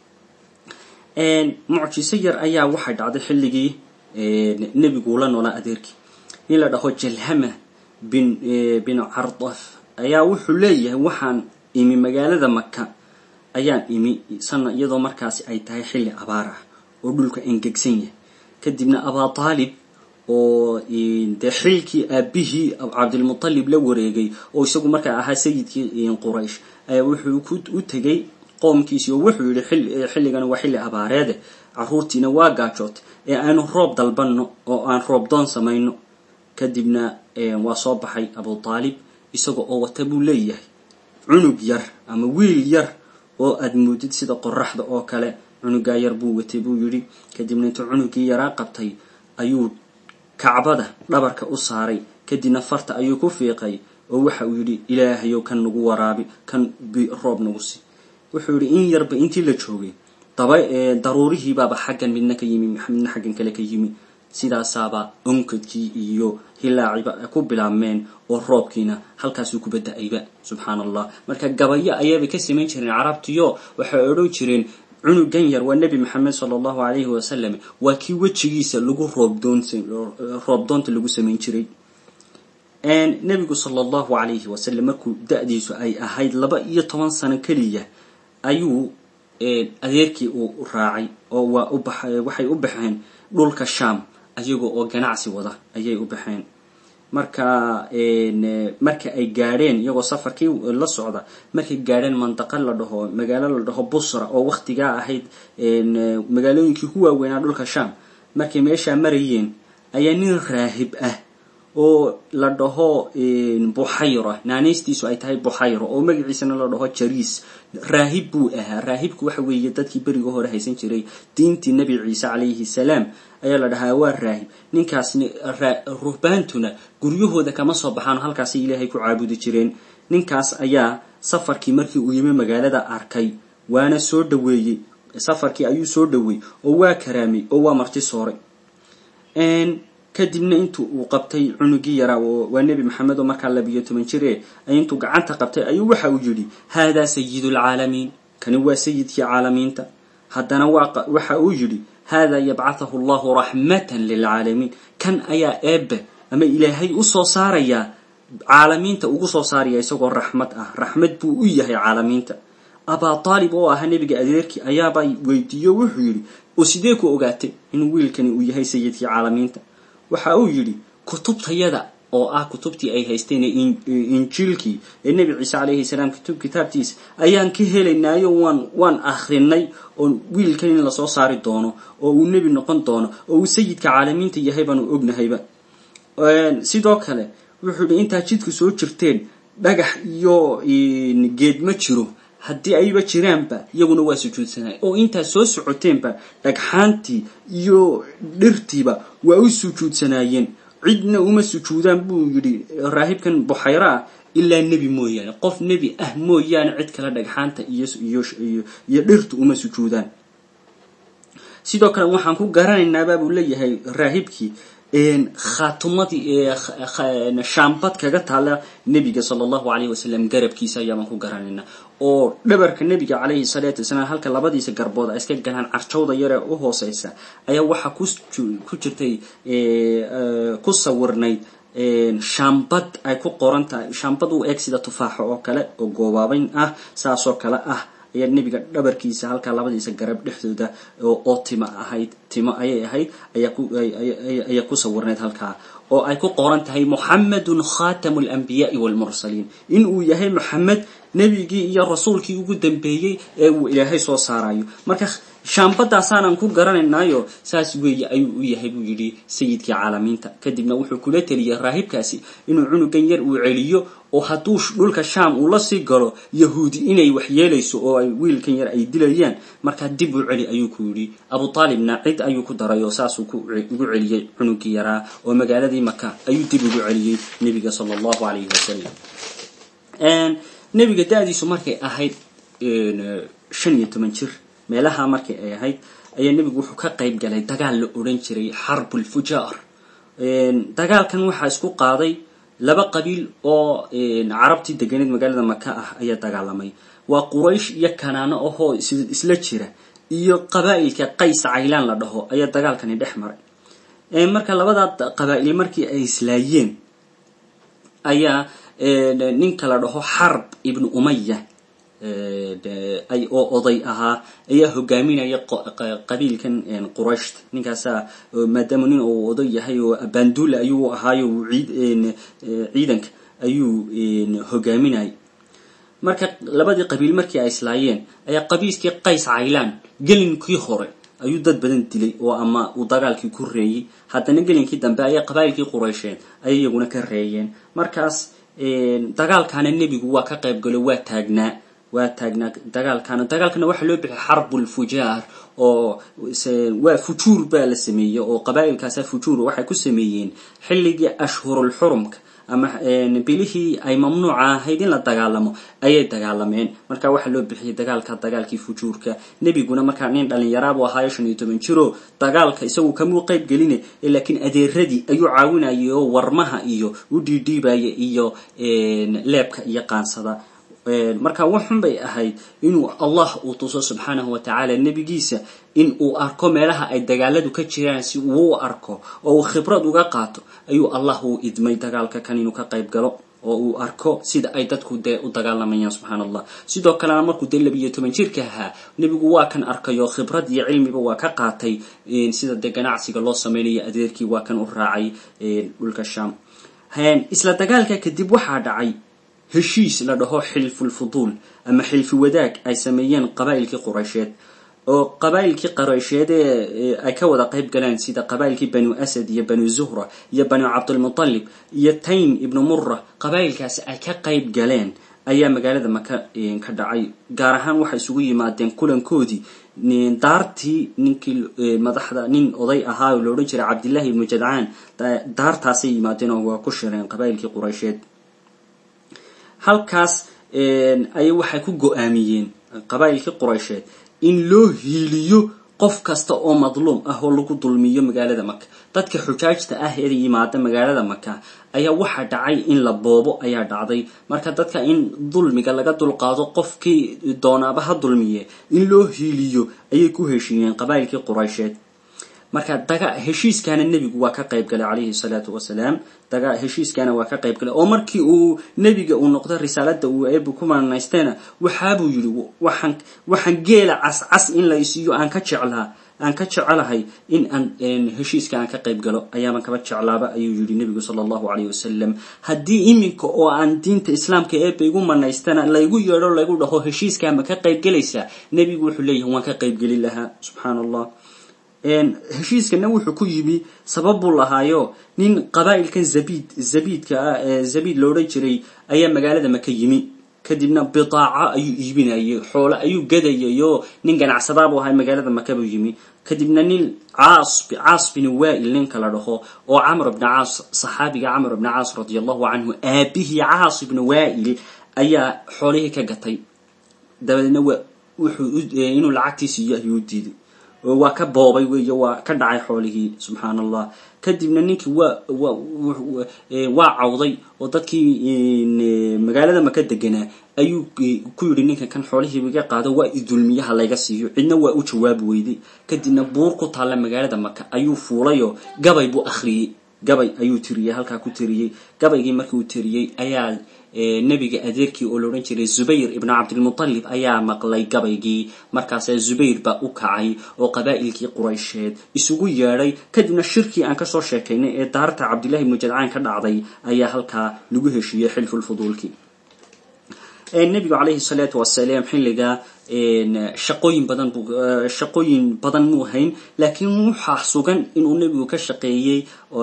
mucjiso yar ayaa waxay dhacday xilligii nebiguu la noolaa adeerkii nin la dhaho jalhama bin bin cardaf ayaa wuxuu leeyahay waxaan imi magaalada maka ayaan imi sana iyadoo markaasi ay tahay xilli abaar ah oo dhulka engegsan yahay kadibna abaa taalib oo dee xilkii aabihii cabdilmutalib la wareegay oo isagu markaa ahaa sayidkii quraysh ayaa wuxuu u tegay qoomkiisii oo wuxuu yihi xilligana waa xilli abaareede caruurtiina waa gaajootay ee aanu roob dalbanno oo aan roob doon samayno kadibna waa soo baxay abu taalib isaga oo wata buu leeyahay cunug yar ama wiil yar oo aad moodid sida qoraxda oo kale cunugaa yar buu watay buu yidhi kadibna intuu cunugii yaraa qabtay ayuu kacbada dhabarka u saaray kadibna farta ayuu ku fiiqay oo waxa uu yidhi ilaahayow kan nagu waraabi kan roob nagu si wuxuu yidhi in yarba intii la joogay daba daruurihiibaaba xaggan midna ka yimi midna xaggan kale ka yimi sidaasaaba onkadkii iyo hilaaciba ku bilaabmeen oo roobkiina halkaasuu ku bada-ayba subxaan allah marka gabayo ayaabay ka samayn jireen carabtiyo waxay odhan jireen cunugan yar waa nebi maxamed sala allahu calayhi wasalam waa kii wejigiisa lagu roobdoonta lagu samayn jiray nebigu sala allahu calayhi wasalam markuu da-diisu ay ahayd laba iyo toban sano keliya ayuu adeerkii uu raacay oo waa uba waxay u baxeen dhulka sham ayaga oo ganacsi wada ayay u baxeen marka marka ay gaadheen iyagoo safarkii la socda markay gaadheen mandaqa la dhaho magaalo la dhaho busra oo waktigaa ahayd magaalooyinkii ku waaweynaa dhulka sham markay meeshaa marayeen ayaa nin raahib ah oo la dhaho buxayra naanaystiisu ay tahay buxayra oo magaciisana la dhaho jariis raahib buu ahaa raahibku waxa weeye dadkii beriga hore haysan jiray diintii nebi ciise calayhi salaam ayaa la dhahaa waa raahib ninkaasni ruhbaantuna guryahooda kama soo baxaan halkaasay ilaahay ku caabudi jireen ninkaas ayaa safarkii markii uu yimi magaalada arkay waana soo dhaweeyey safarkii ayuu soo dhaweeyey oo waa karaamay oo waa marti sooray kadibna intu uu qabtay cunugii yaraa waa nebi maxamed oo markaa labiyo toban jire intuu gacanta qabtay ayuu waxa uu yidhi haadaa sayidu lcaalamiin kani waa sayidkii caalamiinta haddana waxa uu yidhi haadaa yabcathahu allahu raxmatan lilcaalamiin kan ayaa eebbe ama ilaahay usoo saarayaa caalamiinta ugu soo saaraya isagoo raxmad ah raxmad buu u yahay caalamiinta abaa taalib oo ahaa nebiga adeerkii ayaaba weydiiyo wuxuu yidhi oo sidee ku ogaatay in wiilkani uu yahay sayidkii caalamiinta waxa uu yidhi kutubtayada oo ah kutubtii ay haysteen injiilkii ee nebi ciise calayhi salaam kutub kitaabtiisa ayaan ka helaynaayo waan waan akhrinay oo wiilkan in lasoo saari doono oo uu nebi noqon doono oo uu sayidka caalamiinta yahay baanu ognahayba sidoo kale wuxuu yidhi intaa jidku soo jirteen dhagax iyo geed ma jiro haddii ayba jiraanba iyaguna waa sujuudsanay oo intaa soo socoteenba dhagxaantii iyo dhirtiiba waa u sujuudsanaayeen cidna uma sujuudaan buu yidhi raahibkan buxayra ah ilaa nebi mooyaane qof nebi ah mooyaane cid kale dhagxaanta iyo iyo dhirtu uma sujuudaan sidoo kale waxaan ku garanaynaabaa buu leeyahay raahibkii khaatumadii shaambad kaga taala nebiga sala allahu alayh wasalam garabkiisa ayaabaan ku garanayna oo dhabarka nebiga calayhi salaatu wasalaam halka labadiisa garbood ay iska galaan carjawda yaree u hooseysa ayaa waxaa ku jirtay ku sawirnayd shaambad ay ku qoran tahay shaambad u eeg sida tufaaxa oo kale oo goobaabayn ah saasoo kale ah ayaa nebiga dhabarkiisa halkaa labadiisa garab dhexdooda oo timo ahayd timo ayay ahayd ayaa ku sawirnayd halkaa oo ay ku qoran tahay muxamedun khatamu alanbiyaai walmursaliin in uu yahay moxamed nebigii iyo rasuulkii ugu dambeeyey ee uu ilaahay soo saarayo marka shaambadaasaanan ku garanaynaayo saas weeye ayuu u yahay buu yidhi sayidkii caalamiinta kadibna wuxuu kula teliyey raahibkaasi inuu cunugan yar uu celiyo oo hadduu dhulka shaam uu la sii galo yahuudi inay waxyeelayso oo ay wiilkan yar ay dilayaan markaa dib u celi ayuu ku yidhi abu aalibna cid ayuu ku daray oo saasuu ugu celiyey cunugii yaraa oo magaaladii maka ayuu dib ugu celiyey nebiga sala allahu alayhi wasalam nebiga da-diisu markay ahayd shan iyo toban jir meelaha markii ay ahayd ayaa nebigu wuxuu ka qayb galay dagaal la odhan jiray xarbulfujaar dagaalkan waxaa isku qaaday laba qabiil oo carabtii deganeed magaalada maka ah ayaa dagaalamay waa quraysh iyo kanaano ahoo isla jira iyo qabaa'ilka qays caylaan la dhaho ayaa dagaalkani dhex maray marka labadaa qabaa'il markii ay islaayeen ayaa ninka la dhaho xarb ibnu umaya oo oday ahaa ayaa hogaaminaya qabiilkan qurayshta ninkaasaa maadaama nin uu oday yahay oo bandula ayuu ahaayo ciidanka ayuu hogaaminayay marka labadii qabiil markii ay islaayeen ayaa qabiilkii qays caylaan gelinkii hore ayuu dad badan dilay oo ama uu dagaalkii ku reeyey haddana gelinkii dambe ayaa qabaa'ilkii quraysheed ayay iyaguna ka reeyeen markaas dagaalkaana nebigu waa ka qayb galo waa taagnaa waa taagnaa dagaalkaana dagaalkana waxaa loo bixiyay xarbulfujaar oo waa fujuur baa la sameeyey oo qabaa'ilkaasa fujuur waxay ku sameeyeen xilligii ashhurulxurumka ama bilihii ay mamnuuca ahayd in la dagaalamo ayay dagaalameen marka waxaa loo bixiyay dagaalka dagaalkii fujuurka nebiguna markaa nin dhalinyaraabuu ahaayo shan iyo toban jiro dagaalka isagu kamuu qayb geline laakiin adeeradii ayuu caawinayay oo warmaha iyo u dhiidhiibaya iyo leebka iyo qaansada marka waxun bay ahayd inuu allah uu tuso subxaanahu wa tacaala nebigiisa in uu arko meelaha ay dagaaladu ka jiraan si uu u arko oo uu khibrad uga qaato ayuu allah uu idmay dagaalka kan inuu ka qayb galo oo uu arko sida ay dadku dee u dagaalamayaan subxaan allah sidoo kalena markuu dee labiiyo toban jirka ahaa nebigu waa kan arkayo khibrad iyo cilmiba waa ka qaatay sida dee ganacsiga loo samaynayo adeerkii waa kan u raacay dhulka sham isla dagaalka kadib waxaa dhacay heshiis la dhaho xilfulfuduul ama xilfi wadaag ay sameeyeen qabaa'ilkii quraysheed oo qabaa'ilkii quraysheed ee ay ka wada qayb galeen sida qabaa'ilkii banu asad iyo banu zuhra iyo banu cabdulmutalib iyo taym ibnu mura qabaa'ilkaasi ay ka qayb galeen ayaa magaalada maka ka dhacay gaar ahaan waxay isugu yimaadeen kulankoodii daartii ninkii madaxda nin oday ahaa oo la odhan jiray cabdillahi ibnu jadcaan daartaasay yimaadeen oo waa ku shireen qabaa'ilkii quraysheed halkaas ayay waxay ku go-aamiyeen qabaa'ilkii quraysheed in loo hiiliyo qof kasta oo madluum ah oo lagu dulmiyo magaalada maka dadka xujaajta ah ee yimaada magaalada maka ayaa waxaa dhacay in la boobo ayaa dhacday marka dadka in dulmiga laga dulqaado qofkii doonaaba ha dulmiye in loo hiiliyo ayay ku heshiiyeen qabaa'ilkii quraysheed marka daga heshiiskaana nebigu waa ka qayb galay calayhi salaatu wasalaam daga heshiiskaana waa ka qayb galay oo markii uu nebiga uu noqdo risaalada uu eebu ku manaysteena waxaabuu yidhi waxaan waxaan geela cascas in la isiiyo aan ka jeclaa aan ka jecelahay in aan heshiiska aan ka qayb galo ayaaban kaba jeclaaba ayuu yidhi nebigu sala allahu calayh wasalam haddii iminka oo aan diinta islaamka eeba igu manaystana laygu yeedho laygu dhaho heshiiskaa ma ka qayb gelaysaa nebigu wuxuu leeyahay waan ka qayb geli lahaa subxaana allah heshiiskana wuxuu ku yimi sabab buu lahaayo nin qabaa'ilkan zabiid zabiidka ah ee zabiid loodhan jiray ayaa magaalada maka yimi kadibna bidaaco ayuu iibinayay xoole ayuu gadayay oo nin ganacsadaabuu ahaa magaalada maka buu yimi kadibna nin caas caas bin waa'il ninka la dhaho oo camr bna caas saxaabiga camr bna caas radia allahu canhu aabihii caas ibna waa'il ayaa xoolihii ka gatay dabadeedna wuxuu inuu lacagtii siiyo ayuu diiday waa ka boobay weeye waa ka dhacay xoolihii subxaan allah kadibna ninkii waa waa cawday oo dadkii magaalada maka deganaa ayuu ku yidhi ninkan kan xoolihiiba iga qaado waa idulmiyaha layga siiyo cidna waa u jawaabi weyday kadibna buur ku taalla magaalada maka ayuu fuulayoo gabay buu akhriyey gabay ayuu tiriyey halkaa ku tiriyey gabaygii markii uu tiriyey ayaa nebiga adeerkii oo laodhan jiray zubayr ibnu cabdilmutalib ayaa maqlay gabaygii markaasaa zubayr baa u kacay oo qabaa'ilkii quraysheed isugu yeedhay kadibna shirkii aan kasoo sheekaynay ee daarta cabdillahi ibnu jadcaan ka dhacday ayaa halkaa lagu heshiiyey xilfulfuduulkii nebigu calayhi salaatu wasalaam xilligaa shaqooyin badan bu shaqooyin badan muu hayn laakiin waxaa sugan inuu nebigu ka shaqeeyey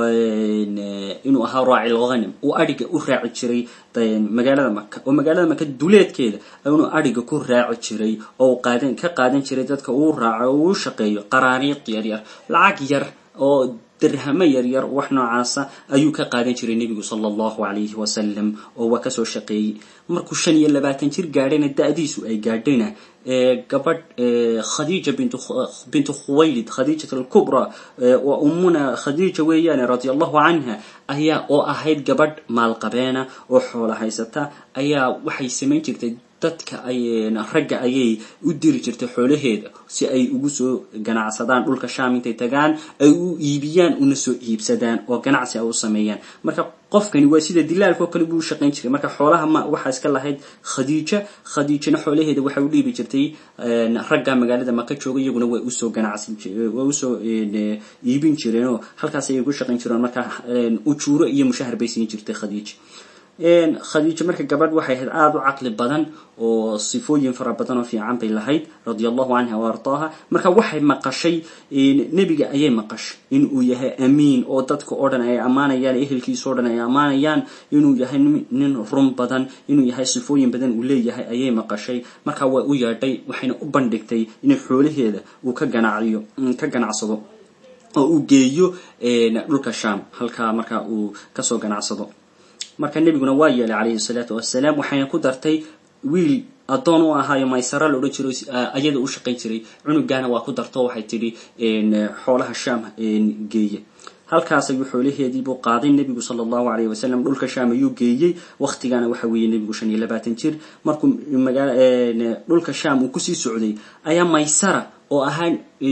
inuu ahaa raaci lghanim uu adhiga u raaci jiray magaalada maka oo magaalada maka duleedkeeda inuu adhiga ku raaci jiray oo qaadan ka qaadan jiray dadka uu raaco oo uu shaqeeyo qaraariiq yar yar lacag yar oo dirhamo yaryar wax noocaasa ayuu ka qaadan jiray nebigu sala allahu calayhi wasalam oo waa kasoo shaqeeyey markuu shan iyo labaatan jir gaadhayna da-diisu ay gaadhayna gabadh khadiija bintu khuwaylid khadiijat alkubra waa ummuna khadiija weeyaane radia allahu canha ayaa oo ahayd gabadh maalqabeena oo xoola haysata ayaa waxay samayn jirtay dadka ay ragga ayay u diri jirtay xoolaheeda si ay ugu soo ganacsadaan dhulka shaam intay tagaan ay u iibiyaan una soo iibsadaan oo ganacsi ay u sameeyaan marka qofkani waa sida dilaalka oo kale buu shaqayn jiray marka xoolaha ma waxaa iska lahayd khadiija khadiijana xoolaheeda waxay u dhiibi jirtay ragga magaalada maka jooga iyaguna way usoo ganacsi way usoo iibin jireenoo halkaas ayay ku shaqayn jireen marka ujuuro iyo mushahar bay siin jirtay khadiija khadiijo marka gabadh waxay ahayd aada u caqli badan oo sifooyin fara badan oo fiican bay lahayd radia allahu canha wa ardaaha marka waxay maqashay nebiga ayay maqashay inuu yahay amiin oo dadka oo dhan ay ammaanayaan ehelkiisa o dhan ay ammaanayaan inuu yahay nin run badan inuu yahay sifooyin badan uu leeyahay ayay maqashay marka waa u yeedhay waxayna u bandhigtay in xoolaheeda uu ka ganaciyo ka ganacsado oo uu geeyo dhulka sham halkaa marka uu kasoo ganacsado marka nebiguna waa yeelay calayhi salaatu wasalaam waxayna ku dartay wiil addoon u ahaayo maysara la odhan jiro ayada u shaqayn jiray cunugaana waa ku darto waxay tidhi xoolaha shaam geeya halkaas ayuu xoolaheediibuu qaaday nebigu sala allahu alayh wasalam dhulka shaam ayuu geeyey waktigaana waxa weeye nebigu shan iyo labaatan jir markuu dhulka shaam uu kusii socday ayaa maysara oo ahaa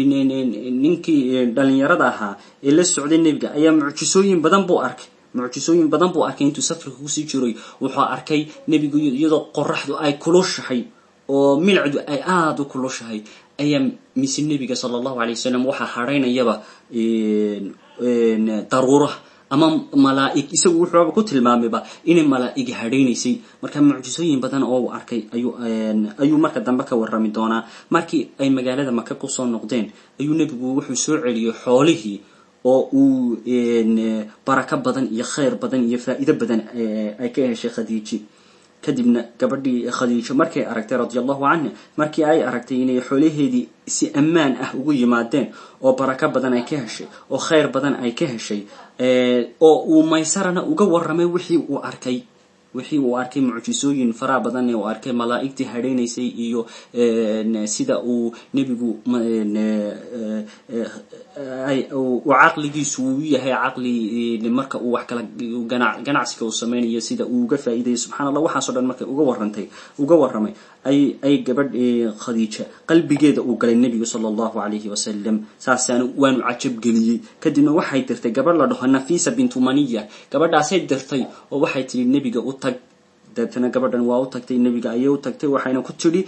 ninkii dhalinyarada ahaa ee la socday nebiga ayaa mucjisooyin badan buu arkay mucjisooyin badan buu arkay intuu safarka kusii jiray wuxuu arkay nebigu iyadoo qoraxdu ay kulushahay oo milcdu ay aada u kulushahay ayaa mise nebiga sala allahu alay wasalam waxaa hadhaynayaba daruuraha ama malaaig isagu wuxuuba ku tilmaamayba inay malaa'ig hadhaynaysay marka mucjisooyin badan oo uu arkay ayuu marka dambe ka warrami doonaa markii ay magaalada maka kusoo noqdeen ayuu nebigu wuxuu soo celiyey xoolihii oo uu barako badan iyo khayr badan iyo faa'iido badan ay ka heshay khadiiji kadibna gabadhii khadiijo markay aragtay radia allahu canha markii ay aragtay inay xoolaheedii si ammaan ah ugu yimaadeen oo barako badan ay ka heshay oo khayr badan ay ka heshay oo uu maysarana uga warramay wixii uu arkay wixii uu arkay mucjisooyin faraha badan uu arkay malaa'igtii hadhaynaysay iyo sida uu nebigu uu caqligiisu uu yahay caqli marka uu wax kala ganacsiga uu sameynayo sida uu uga faa'iidayay subxana allah waxaaso dhan markay uga warrantay uga warramay ay ay gabadh khadiija qalbigeeda uu galay nebigu sala allahu calayhi wasalam saasaana waanu cajab geliyey kadibna waxay dirtay gabadh la dhaho nafisa bintu maniya gabadhaasay dirtay oo waxay tihi nebiga u tag deetana gabadhan waa u tagtay nebiga ayay u tagtay waxayna ku tidhi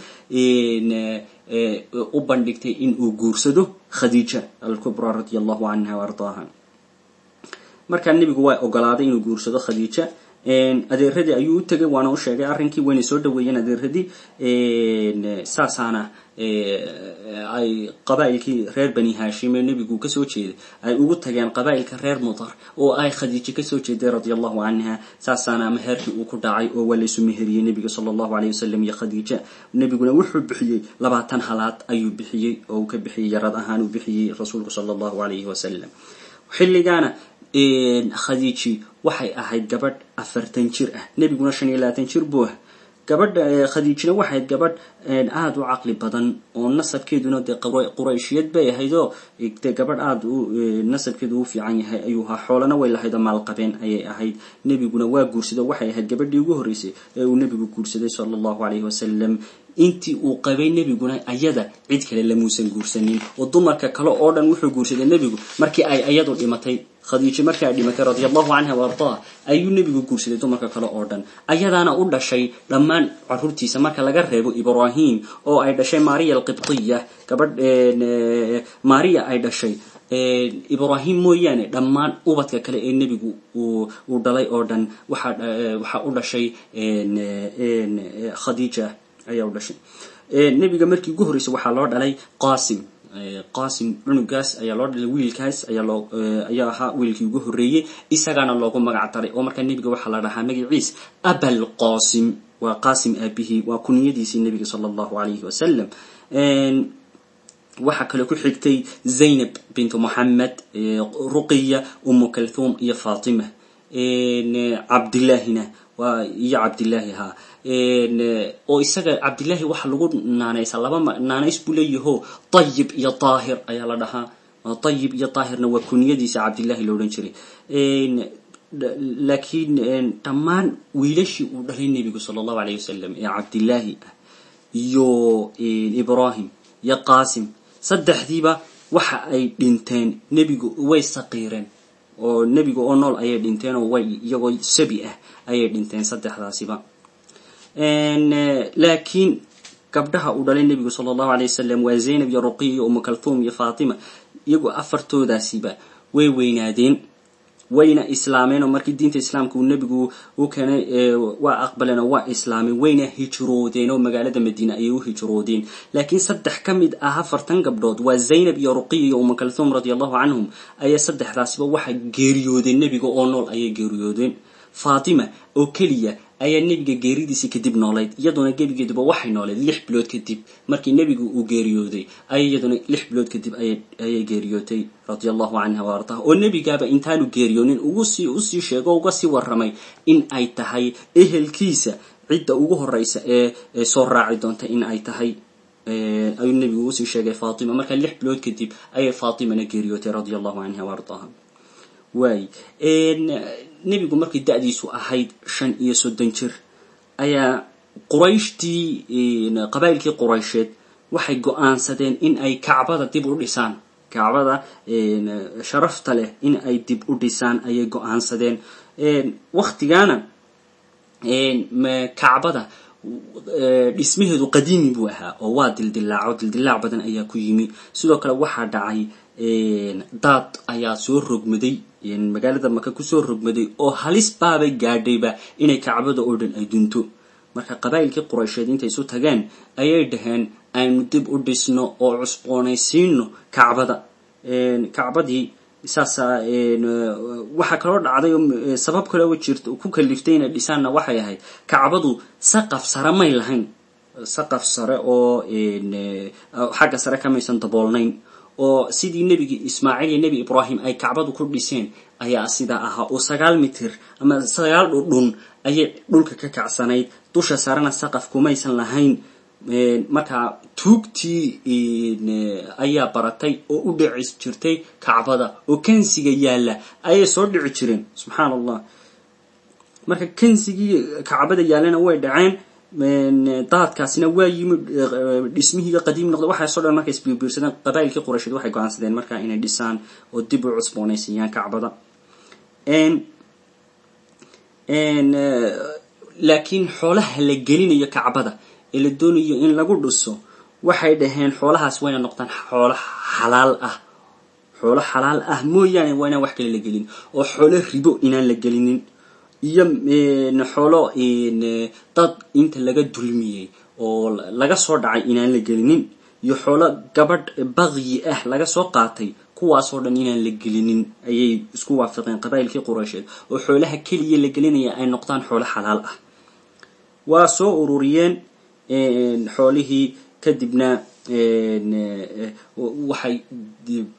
u bandhigtay in uu guursado khadiija alkubra radia allahu canha wa ardaaha markaa nebigu waa ogolaaday inuu guursado khadiija adeeradii ayuu u tegay waana u sheegay arrinkii wayna soo dhaweeyeen adeeradii saasaana ay qabaa'ilkii reer bani hashim ee nebigu kasoo jeeday ay ugu tageen qabaa'ilka reer mudar oo ay khadiijo kasoo jeeday radia allahu canha saasaana meherkii uu ku dhacay oo waa laysu meheriyey nebiga sala allahu alayh wasalam iyo khadiija nebiguna wuxuu bixiyey labaatan halaad ayuu bixiyey oo uu ka bixiyey yarad ahaan uu bixiyey rasuulku sala allahu alayhi wasalam xilligaana khadiiji waxay ahayd gabadh afartan jir ah nebiguna shan iyo labaatan jir buu ah gabadha khadiijina waxayd gabadh aada u caqli badan oo nasabkeeduna dee qurayshiyad bay ahayd oo dee gabadh aada u nasabkeedu u fiican yahay ayuu ahaa xoolana way lahayd oo maalqabeen ayay ahayd nebiguna waa guursaday waxay ahayd gabadhii ugu horreysay ee uu nebigu guursaday sala allahu calayhi wasalam intii uu qabay nebiguna ayada cid kale lamuusan guursanin oo dumarka kale oo dhan wuxuu guursaday nebigu markii ay ayadu dhimatay khadiijo markii ay dhimatay radia allahu canha wa ardaha ayuu nebigu guursaday dumarka kale oo dhan ayadaana u dhashay dhammaan caruurtiisa marka laga reebo ibrahim oo ay dhashay maria alqibtiya gabadh maria ay dhashay ibrahim mooyaane dhammaan ubadka kale ee nebigu uu dhalay oo dhan waxaa u dhashay khadiija ayaa u dhashay nebiga markii ugu horreysay waxaa loo dhalay qasim qasim cunugaas ayaa loo dhalay wiilkaas ayaa loo ayaa ahaa wiilkii ugu horreeyey isagaana loogu magac daray oo markaa nebiga waxaa la dhahaa magaciis abal qasim waa qasim aabihii waa kuniyadiisii nebiga sala allahu calayhi wasalam waxaa kaloo ku xigtay zaynab bintu moxamed ruqiya umu kalthum iyo fatima cabdillaahina waa iyo cabdillaahi haa oo isaga cabdillaahi waxa lagu naanaysaa laba naanays buu leeyaho dayib iyo daahir ayaa la dhahaa dayib iyo daahirna waa kuniyadiisa cabdillahi lo odhan jiray laakiin dhammaan wiilashii uu dhalay nebigu sala allahu alayh wasalam ee cabdillaahi iyo ibrahim iyo qasim saddexdiiba waxa ay dhinteen nebigu way saqiireen oo nebiga oo nool ayay dhinteen oo way iyagoo sabi ah ayay dhinteen saddexdaasiba laakiin gabdhaha uu dhalay nebigu sala allahu alay wasalam waa zaynab iyo ruqiya iyo umu kalthum iyo fatima iyagu afartoodaasiba way weynaadeen wayna islaameen oo markii diinta islaamka uu nebigu u keenay waa aqbaleen oo waa islaameen wayna hijroodeen oo magaalada madiine ayay u hijroodeen laakiin saddex ka mid ah afartan gabdhood waa zaynab iyo ruqiya iyo umu kalthum radia allahu canhum ayaa saddexdaasiba waxay geeriyoodeen nebiga oo nool ayay geeriyoodeen fatima oo keliya ayaa nebiga geeridiisii kadib noolayd iyaduna gebigeeduba waxay nooleed lix bilood kadib markii nebigu uu geeriyooday ay iyaduna lix bilood kadib ayay geeriyootay radia allahu canha wa ardaha oo nebigaaba intaanu geeriyoonin ugusii usii sheego uga sii warramay in ay tahay ehelkiisa cidda ugu horeysa ee soo raaci doonta in ay tahay ayuu nebigu usii sheegay fatima marka lix bilood kadib ayay fatimana geeriyootay radia allahu canha wa ardaha waay nebigu markay da-diisu ahayd shan iyo soddon jir ayaa qurayshtii qabaa'ilkii quraysheed waxay go-aansadeen in ay kacbada dib u dhisaan kacbada sharafta leh in ay dib u dhisaan ayay go-aansadeen waktigaana kacbada dhismaheedu qadiimi buu ahaa oo waa dildilaaco dildilaac badan ayaa ku yimi sidoo kale waxaa dhacay daad ayaa soo rogmaday magaalada maka kusoo rogmaday oo halis baabay gaadhayba inay kacbada oo dhan ay dunto marka qabaa'ilkii quraysheed intay isu tageen ayay dhaheen aynu dib u dhisno oo cusboonaysiino kacbada kacbadii saasa waxaa kaloo dhacday oo sabab kaloo jirt ku kaliftay inay dhisaanna waxay ahayd kacbadu saqaf sare may lahayn saqaf sare oo xagga sare kamaysan daboolnayn oo sidii nebigi ismaaciil iyo nebi ibraahim ay kacbadu ku dhiseen ayaa sidaa ahaa oo sagaal mitir ama sagaal dhudhun ayay dhulka ka kacsanayd dusha sarena saqaf kumaysan lahayn markaa tuugtii ayaa baratay oo u dhici jirtay kacbada oo kansiga yaalla ayay soo dhici jireen subxaan allah marka kansigii kacbada yaallana way dhaceen daadkaasina waa yimi dhismihii qadiim noqda waxaaso dhan markay isbiirbiirsadeen qabaa'ilkii quraysheed waxay go-aansadeen markaa inay dhisaan oo dib u cusboonaysiiyaan kacbada laakiin xoolaha la gelinayo kacbada ee la doonayo in lagu dhiso waxay dhaheen xoolahaas wayna noqdaan xoolo xalaal ah xoolo xalaal ah mooyaane waa inaan wax kale la gelin oo xoolo ribo inaan la gelinin iyo xoolo dad inta laga dulmiyey oo laga soo dhacay inaan la gelinin iyo xoolo gabadh baqyi ah laga soo qaatay kuwaasoo dhan inaan la gelinin ayay isku waafaqeen qabaa'ilkii quraysheed oo xoolaha keliya la gelinaya ay noqdaan xoolo xalaal ah waa soo ururiyeen xoolihii kadibna waxay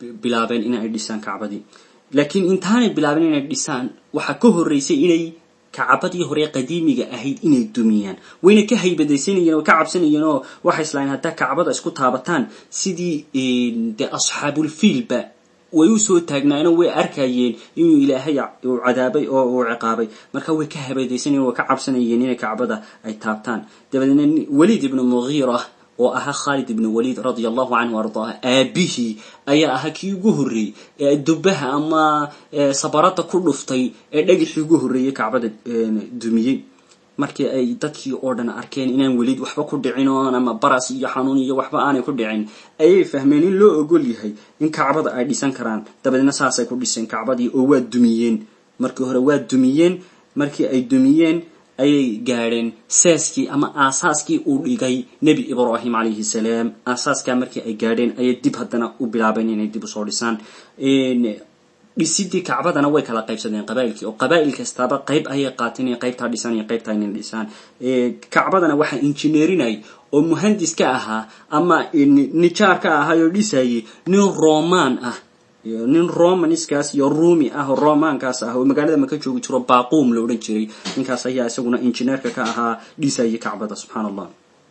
bilaabeen in ay dhisaan kacbadii laakiin intaanay bilaabeen inay dhisaan waxaa ka horreysay inay kacbadii hore qadiimiga ahayd inay dumiyaan wayna ka haybadaysanayeen oo ka cabsanayeen oo waxay islahayn haddaa kacbada isku taabataan sidii dee asxaabulfiilba way usoo taagnaayeen way arkayeen inuu ilaahay uu cadaabay oo uu ciqaabay marka way ka habeedaysanayeen way ka cabsanayeen inay kacbada ay taabtaan dabadeedna waliid ibnu mugiira oo ahaa khaalid ibnu waliid radia allahu canhu ardaa aabihii ayaa ahaa kii ugu horreeyey ee dubaha ama sabarada ku dhuftay ee dhagixii ugu horreeyey kacbada dumiyey markii ay dadkii oo dhan arkeen inaan weliid waxba ku dhicin oon ama baras iyo xanuun iyo waxba aanay ku dhicin ayay fahmeen in loo ogol yahay in kacbada ay dhisan karaan dabadeedna saasay ku dhiseen kacbadii oo waa dumiyeen markii hore waa dumiyeen markii ay dumiyeen ayay gaadheen seeskii ama aasaaskii uu dhigay nebi ibraahim calayhi salaam aasaaskaa markii ay gaadheen ayay dib haddana u bilaabeen inay dib usoo dhisaan dhisidii kacbadana way kala qaybsadeen qabailkii oo qabaa'il kastaaba qayb ayay qaateen iyo qaybtaa dhisan iyo qaybtaa inay dhisaan kacbadana waxaa injineerinay oo muhandis ka ahaa ama nijaar ka ahaa oo dhisayay nin roman ah nin romaniskaas iyo rumi ah oo romankaas ah oo magaalada maka joogi jiro baquum la odhan jiray ninkaas ayaa isaguna injineerka ka ahaa dhisayay kacbada subxaan allah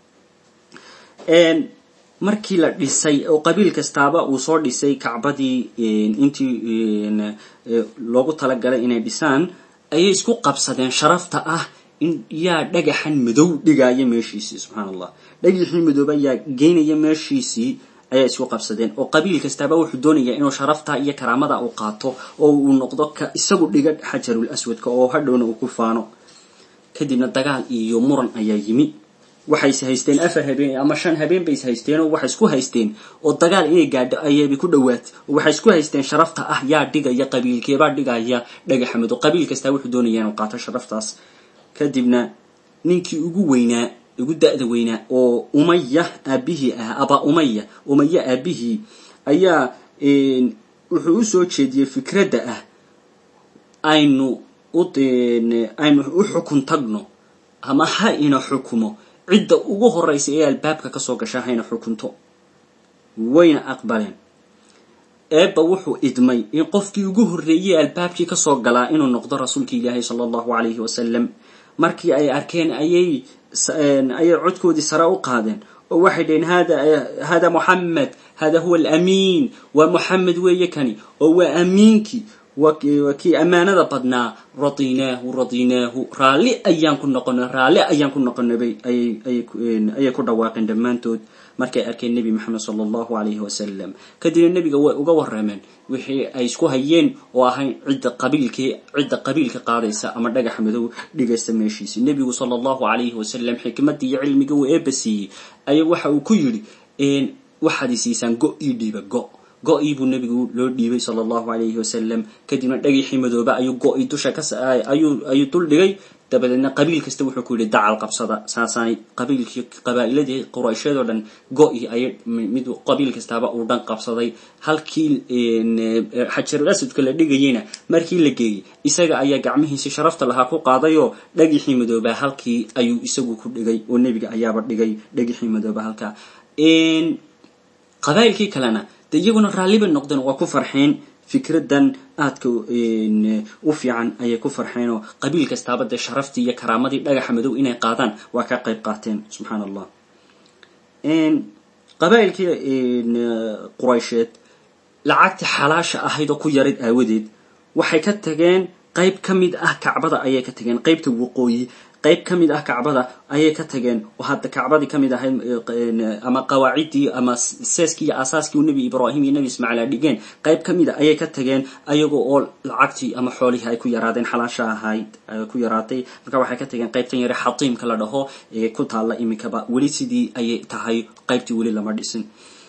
markii la dhisay oo qabiil kastaaba uu soo dhisay kacbadii intii loogu talagalay inay dhisaan ayay isku qabsadeen sharafta ah in yaa dhagaxan madow dhigaya meeshiisii subxaan allah dhagaxii madooba yaa geynaya meeshiisii ayaa isku qabsadeen oo qabiil kastaaba wuxuu doonayaa inuu sharafta iyo karaamada uu qaato oo uu noqdo ka isagu dhiga xajarul aswadka oo hadhowna uu ku faano kadibna dagaal iyo muran ayaa yimi waxay is haysteen afar habeen ama shan habeen bay is haysteen oo waxay isku haysteen oo dagaal inay gaadho ayaybay ku dhowaat oo waxay isku haysteen sharafta ah yaa dhigaya qabiilkeebaa dhigaya dhagaxa madow qabiil kastaa wuxuu doonaya inuu qaato sharaftaas kadibna ninkii ugu weynaa ugu da-da weynaa oo umaya aabihii ah aba umaya umaya aabihii ayaa wuxuu usoo jeediyey fikradda ah aynu aynu u xukun tagno ama ha ina xukumo cidda ugu horeysa ee albaabka kasoo gasha hayna xukunto wayna aqbaleen eebba wuxuu idmay in qofkii ugu horreeyey albaabkii kasoo galaa inuu noqdo rasuulka ilaahi sala allahu calayhi wasalam markii ay arkeen ayay ayay codkoodii sare u qaadeen oo waxay dhaheen hada hada moxamed hada huwa alamiin waa moxamed weeye kani oo waa amiinkii waa kii ammaanada badnaa radinaahu radinaahu raalli ayaan ku noqonay raalli ayaan ku noqonay ayay ku dhawaaqeen dhammaantood markay arkeen nebi maxamed sala allahu calayhi wasalam kadibna nebiga way uga warrameen wixii ay isku hayeen oo ahayn cidda qabiilkii cidda qabiilka qaadaysa ama dhagax madow dhigaysa meeshiisi nebigu sala allahu calayhi wasalam xikmaddii iyo cilmiga uu eebba siiyey ayaa waxa uu ku yidhi waxaad isiisaan go ii dhiiba go go-ii buu nebigu loo dhiibay sala allahu calayhi wasalam kadibna dhagixii madooba ayuu go-i dusha ka ayuu ayuu dul dhigay dabadeedna qabiil kasta wuxuu ku yidhi dacal qabsada saasaanay qabiilkii qabaa'iladii qurayshyadoo dhan go-i ayay mid qabiil kastaaba uu dhan qabsaday halkii xajarul asadka la dhigayeyna markii la geeyey isaga ayaa gacmihiisi sharafta lahaa ku qaadayoo dhagixii madoobaa halkii ayuu isagu ku dhigay oo nebiga ayaaba dhigay dhagixii madooba halkaa qabaa'ilkii kalena de iyaguna raallibay noqdeen waa ku farxeen fikradan aadka u fiican ayay ku farxeen oo qabiil kastaaba dee sharaftii iyo karaamadii dhagaxa madow inay qaadaan waa ka qayb qaateen subxaan allah qabaa'ilkii quraysheed lacagtii xalaasha ahayd oo ku yarid aawadeed waxay ka tageen qayb ka mid ah kacbada ayay ka tageen qaybta waqooyi qayb ka mid ah kacbada ayay ka tageen oo hadda kacbadii ka mid ahayd ama qawaaciddii ama seeskii iyo aasaaskii uu nebi ibraahim iyo nebi ismaaciil a dhigeen qayb ka mid a ayay ka tageen ayagoo oo lacagtii ama xoolihii ay ku yaraadeen xalaasha ahayd ku yaraatay marka waxay ka tageen qaybtan yare xatiimka la dhaho ee ku taalla iminkaba weli sidii ayay tahay qaybtii weli lama dhisin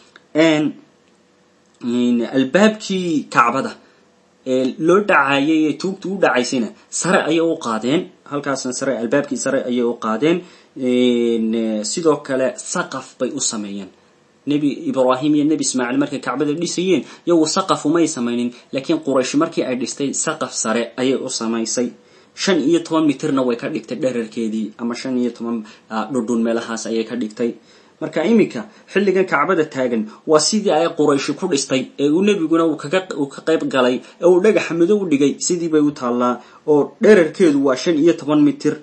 albaabkii kacbada loo dhacayay ee tuugtu u dhacaysayna sare ayay u qaadeen halkaasna sare albaabkii sare ayay u qaadeen sidoo kale saqaf bay u sameeyeen nebi ibraahim iyo nebi ismaaciil markay kacbada dhisayeen iyagu saqaf umay samaynin laakiin quraysh markii ay dhistay saqaf sare ayay u samaysay shan iyo toban mitirna way ka dhigtay dherarkeedii ama shan iyo toban dhudhun meelahaas ayay ka dhigtay marka iminka xilligan kacbada taagan waa sidii ay qurayshi ku dhistay ee uu nebiguna uu ka qayb galay ee uu dhagaxa madow u dhigay sidii bay u taallaa oo dherarkeedu waa shan iyo toban mitir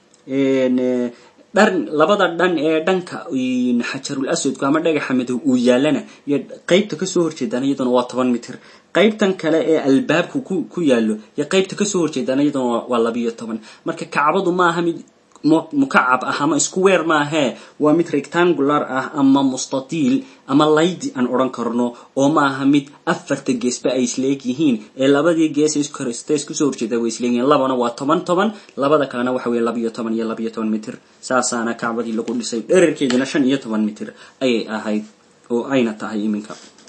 dhan labada dhan ee dhanka xajarul aswadku ama dhagaxa madow uu yaalana iyo qeybta kasoo horjeedaan iyaduna waa toban mitir qaybtan kale ee albaabku ku yaallo iyo qaybta kasoo horjeedaan iyaduna waa labiyo toban marka kacbadu maaha mid mukacab ah ama square maahee waa mid rectangular ah ama mustatiil ama laydi aan odhan karno oo maaha mid afarta geesba ay isleeg yihiin ee labadii gees iskasta iskusoo horjeeda way isleegyihiin labana waa toban toban labada kalena waxa weye labiyo toban iyo labiyo toban mitir saasaana kacbadii lagu dhisay dherarkeeduna shan iyo toban mitir ayay ahayd oo ayna tahay iminka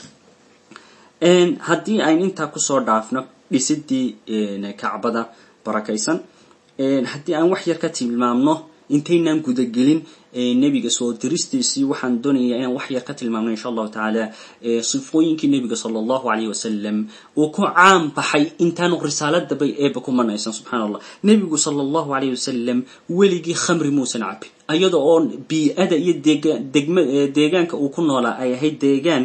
haddii ayn intaa kusoo dhaafno dhisidii kacbada barakaysan haddii aan wax yar ka tilmaamno intaynaan gudagelin nebiga soo diristiisii waxaan doonayaa inaan wax yar ka tilmaamno insha allahu tacaala sifooyinkii nebiga sala allahu alayh wasalam uu ku caan baxay intaanu risaaladabay eeba ku manaysan subxana allah nebigu sala allahu alayh wasalam weligii khamri muusan cabin ayada oo bii-ada iyo degma deegaanka uu ku noolaa ay ahayd deegaan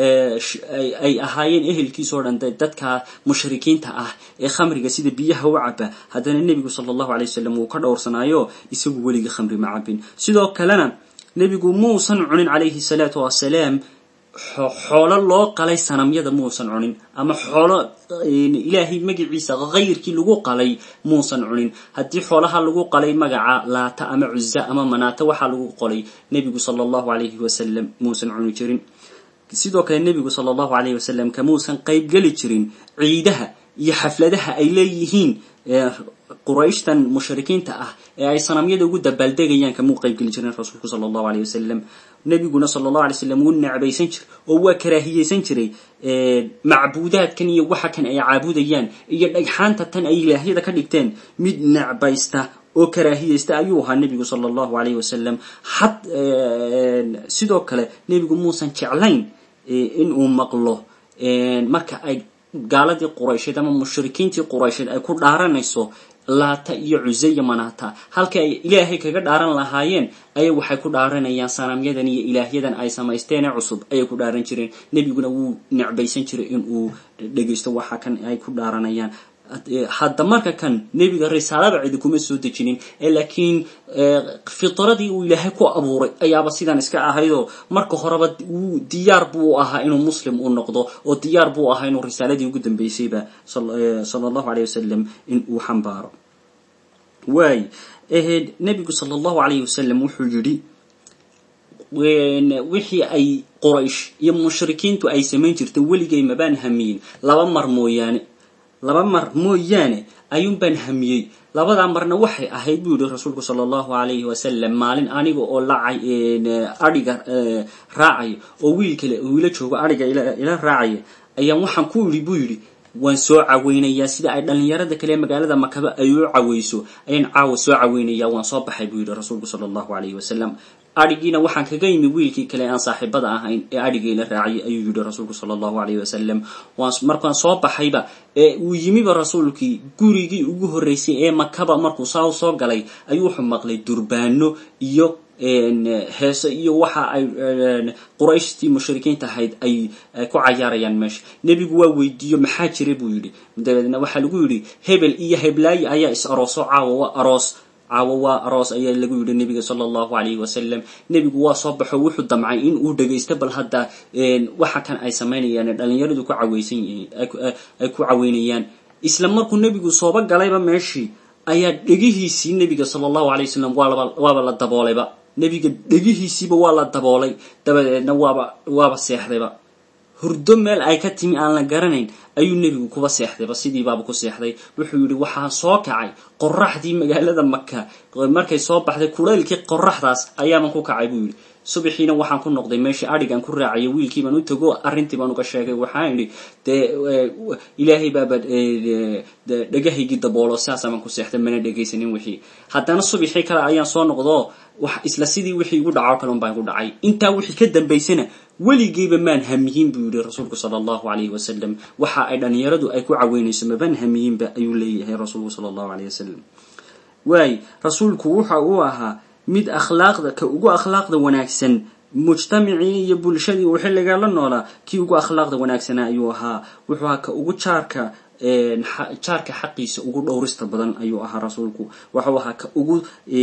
ay ahaayeen ehelkiisao dhan dadka mushrikiinta ah ee khamriga sida biyaha u caba haddana nebigu sala allahu alay wasalam wuu ka dhowrsanaayo isagu weligii khamri ma cabin sidoo kalena nebigu muusan cunin calayhi salaatu wasalaam xoolo loo qalay sanamyada muusan cunin ama xoolo ilaahay magaciisa kayrkii lagu qalay muusan cunin haddii xoolaha lagu qalay magaca laata ama cuza ama manaata waxaa lagu qolay nebigu sala allahu alayhi wasalam muusan cuni jirin sidoo kale nebigu sala allahu alayhi wasalam kamuusan qaybgeli jirin ciidaha iyo xafladaha ay leeyihiin qurayshtan mushrikiinta ah ee ay sanamyada ugu dabaaldegayaan kamuu qaybgeli jirin rasuulku sala allahu alayh wasalam nebiguna sala allahu alay wasalam wuu necbaysan jiray oo waa karaahiyeysan jiray macbuudaadkan iyo waxa kan ay caabudayaan iyo dhagxaanta tan ay ilaahyada ka dhigteen mid necbaysta oo karaahiyeysta ayuu ahaa nebigu sala allahu alayh wasalam had sidoo kale nebigu muusan jeclayn inuu maqlo marka ay gaaladii quraysheed ama mushrikiintii quraysheed ay ku dhaaranayso laata iyo cusaya manaata halka ay ilaahay kaga dhaaran lahaayeen ayay waxay ku dhaaranayaan sanamyadan iyo ilaahyadan ay samaysteene cusub ayay ku dhaaran jireen nebiguna wuu necbaysan jiray inuu dhegaysto waxa kan ay ku dhaaranayaan hadda marka kan nebiga risaalada cidi kuma soo dejinin laakiin fitradii uu ilaahay ku abuuray ayaaba sidan iska ahaydoo marka horeba wuu diyaar buu ahaa inuu muslim u noqdo oo diyaar buu ahaa inuu risaaladii ugu dambeysayba sala allahu aleyh wasalam in uu xambaaro waay nebigu sala allahu alayh wasalam wuxuu yidhi wixii ay quraysh iyo mushrikiintu ay samayn jirtay weligay mabaan hamiyin laba mar mooyaane laba mar mooyaane ayuun baan hamiyey labadaa marna waxay ahayd buu yihi rasuulku sala allahu alayhi wasalam maalin aniga oo lacay adhiga raacayo oo wiil kale wiila joogo adhiga ila raacaya ayaan waxaan ku idhi buu yidhi waan soo caweynayaa sida ay dhalinyarada kale magaalada makaba ay u caweyso ayaan caawa soo caweynayaa waan soo baxay buu yidhi rasuulku sala allahu alayhi wasalam adhigiina waxaan kaga yimi wiilkii kale aan saaxiibada ahayn ee adhigayla raaciyay ayuu yihi rasuulku sala allahu alayhi wasalam markaan soo baxayba ee uu yimiba rasuulkii gurigii ugu horreysay ee makaba markuu saa u soo galay ayuu wuxuu maqlay durbaano iyo heese iyo waxa ay qurayshtii mushrikiinta ahayd ay ku cayaarayaan meesha nebigu waa weydiiyo maxaa jira buu yidhi dabeedna waxaa lagu yidhi hebel iyo heblaayi ayaa is arooso caawa waa aroos caawo waa aroos ayaa lagu yidhi nebiga sala allahu alayhi wasalam nebigu waa soo baxo wuxuu damcay in uu dhagaysto bal hadda waxa kan ay samaynayaan dhalinyaradu ku caweysan yihiin ay ku caweynayaan isla markuu nebigu sooba galayba meeshii ayaa dhegihiisii nebiga sala allahu alay wasalam waaba waaba la daboolayba nebiga dhegihiisiiba waa la daboolay dabadeedna waaba waaba seexdayba hurdo meel ay ka timi aan la garanayn ayuu nebigu kuba seexdayba sidii baaba ku seexday wuxuu yidhi waxaa soo kacay qoraxdii magaalada maka markay soo baxday kulaylkii qoraxdaas ayaaban ku kacay buu yidhi subaxiina waxaan ku noqday meeshii adhigan ku raacaya wiilkii baan u tago arrintii baan uga sheegay waxaan idhi dee ilaahay baaba dhegahaygii daboolo sidaasaan baan ku seexday mana dhegaysanin wixii haddana subaxii kale ayaan soo noqdoo wax isla sidii wixii igu dhaco kale un baan ku dhacay intaa wixii ka dambaysana weligeyba maan hamiyin buu yihi rasuulku sala allahu alayhi wasalam waxa ay dhalinyaradu ay ku caweynayso mabaan hamiyinba ayuu leeyahay rasuulku sala allahu alayh wasalam waay rasuulku waxa uu ahaa mid akhlaaqda ka ugu akhlaaqda wanaagsan mujtamacii iyo bulshadii uu xilligaa la noolaa kii ugu akhlaaqda wanaagsanaa ayuu ahaa wuxuu ahaa ka ugu jaarka jaarka xaqiisa ugu dhowrista badan ayuu ahaa rasuulku waxuu ahaa ka ugu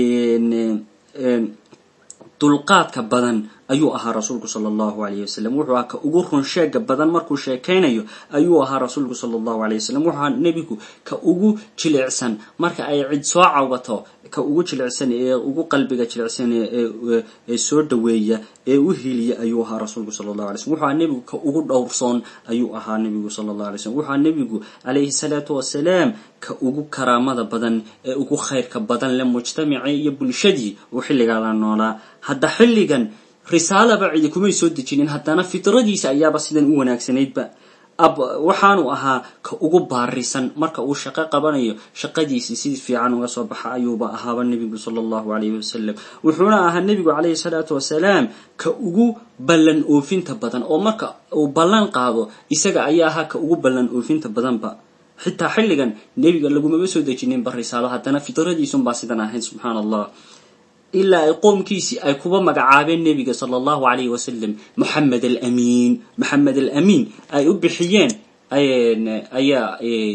dulqaadka badan ayuu ahaa rasuulku sala allahu alayh wasalam wuxuu ahaa ka ugu runsheega badan markuu sheekaynayo ayuu ahaa rasuulku sala allahu alayh wasalam wuxuu ahaa nebigu ka ugu jilicsan marka ay cid soo cawbato ka ugu jilicsan ee ugu qalbiga jilicsan ee soo dhaweeya ee u hiliya ayuu ahaa rasuulku sala allahu alay slm wuxuu ahaa nebigu ka ugu dhowrsoon ayuu ahaa nebigu sala allahu alay slm wuxuu ahaa nebigu calayhi salaatu wasalaam ka ugu karaamada badan ee ugu khayrka badan le mujtamacii iyo bulshadii uu xilligaa la noolaa hadda xilligan risaalaba cidi kumay soo dejinin haddana fitradiisa ayaaba sidan u wanaagsanaydba waxaanu ahaa ka ugu baarisan marka uu shaqo qabanayo shaqadiisii si fiican uga soo baxa ayuuba ahaaba nebigu sala allahu alayhi wasalam wuxuuna ahaa nebigu calayhi salaatu wasalaam ka ugu ballan oofinta badan oo marka uu ballan qaado isaga ayaa ahaa ka ugu ballan oofinta badanba xitaa xilligan nebiga lagumaba soo dejininba risaalo haddana fitradiisunbaa sidan ahayd subxaana allah ilaa ay qoomkiisii ay kuba magacaabeen nebiga sala allahu alayhi wasalam moxamed alamiin moxamed alamiin ay u bixiyeen ayaa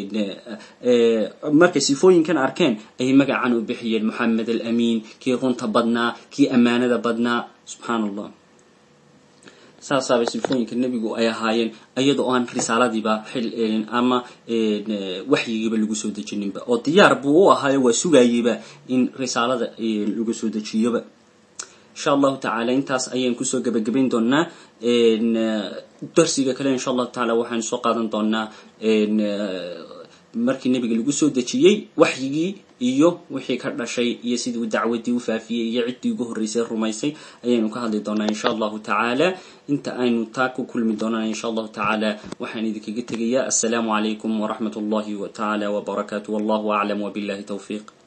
markay sifooyinkan arkeen ayay magacan u bixiyeen moxamed alamiin kii runta badnaa kii ammaanada badnaa subxaana allah saasaabay sifooyinka nebigu ay ahaayeen iyadoo aan risaaladiiba ama waxyigiiba lagu soo dejininba oo diyaar buu u ahaayo waa sugayeyba in risaalada lagu soo dejiyoba insha allahu tacaala intaas ayaan kusoo gebagabayn doonaa darsiga kale insha allahu tacaala waxaanu soo qaadan doonaa markii nebiga lagu soo dejiyey waxyigii iyo wixii ka dhashay iyo sidii uu dacwadii u faafiyey iyo ciddii ugu horreysay rumaysay ayaynu ka hadli doonaa insha allahu tacaala inta aynu taa ku kulmi doonaan insha allahu tacaala waxaan idinkaga tegayaa assalaamu calaykum waraxmat ullahi tacaala wbarakaatu wallahu aclam wbillahi towfiiq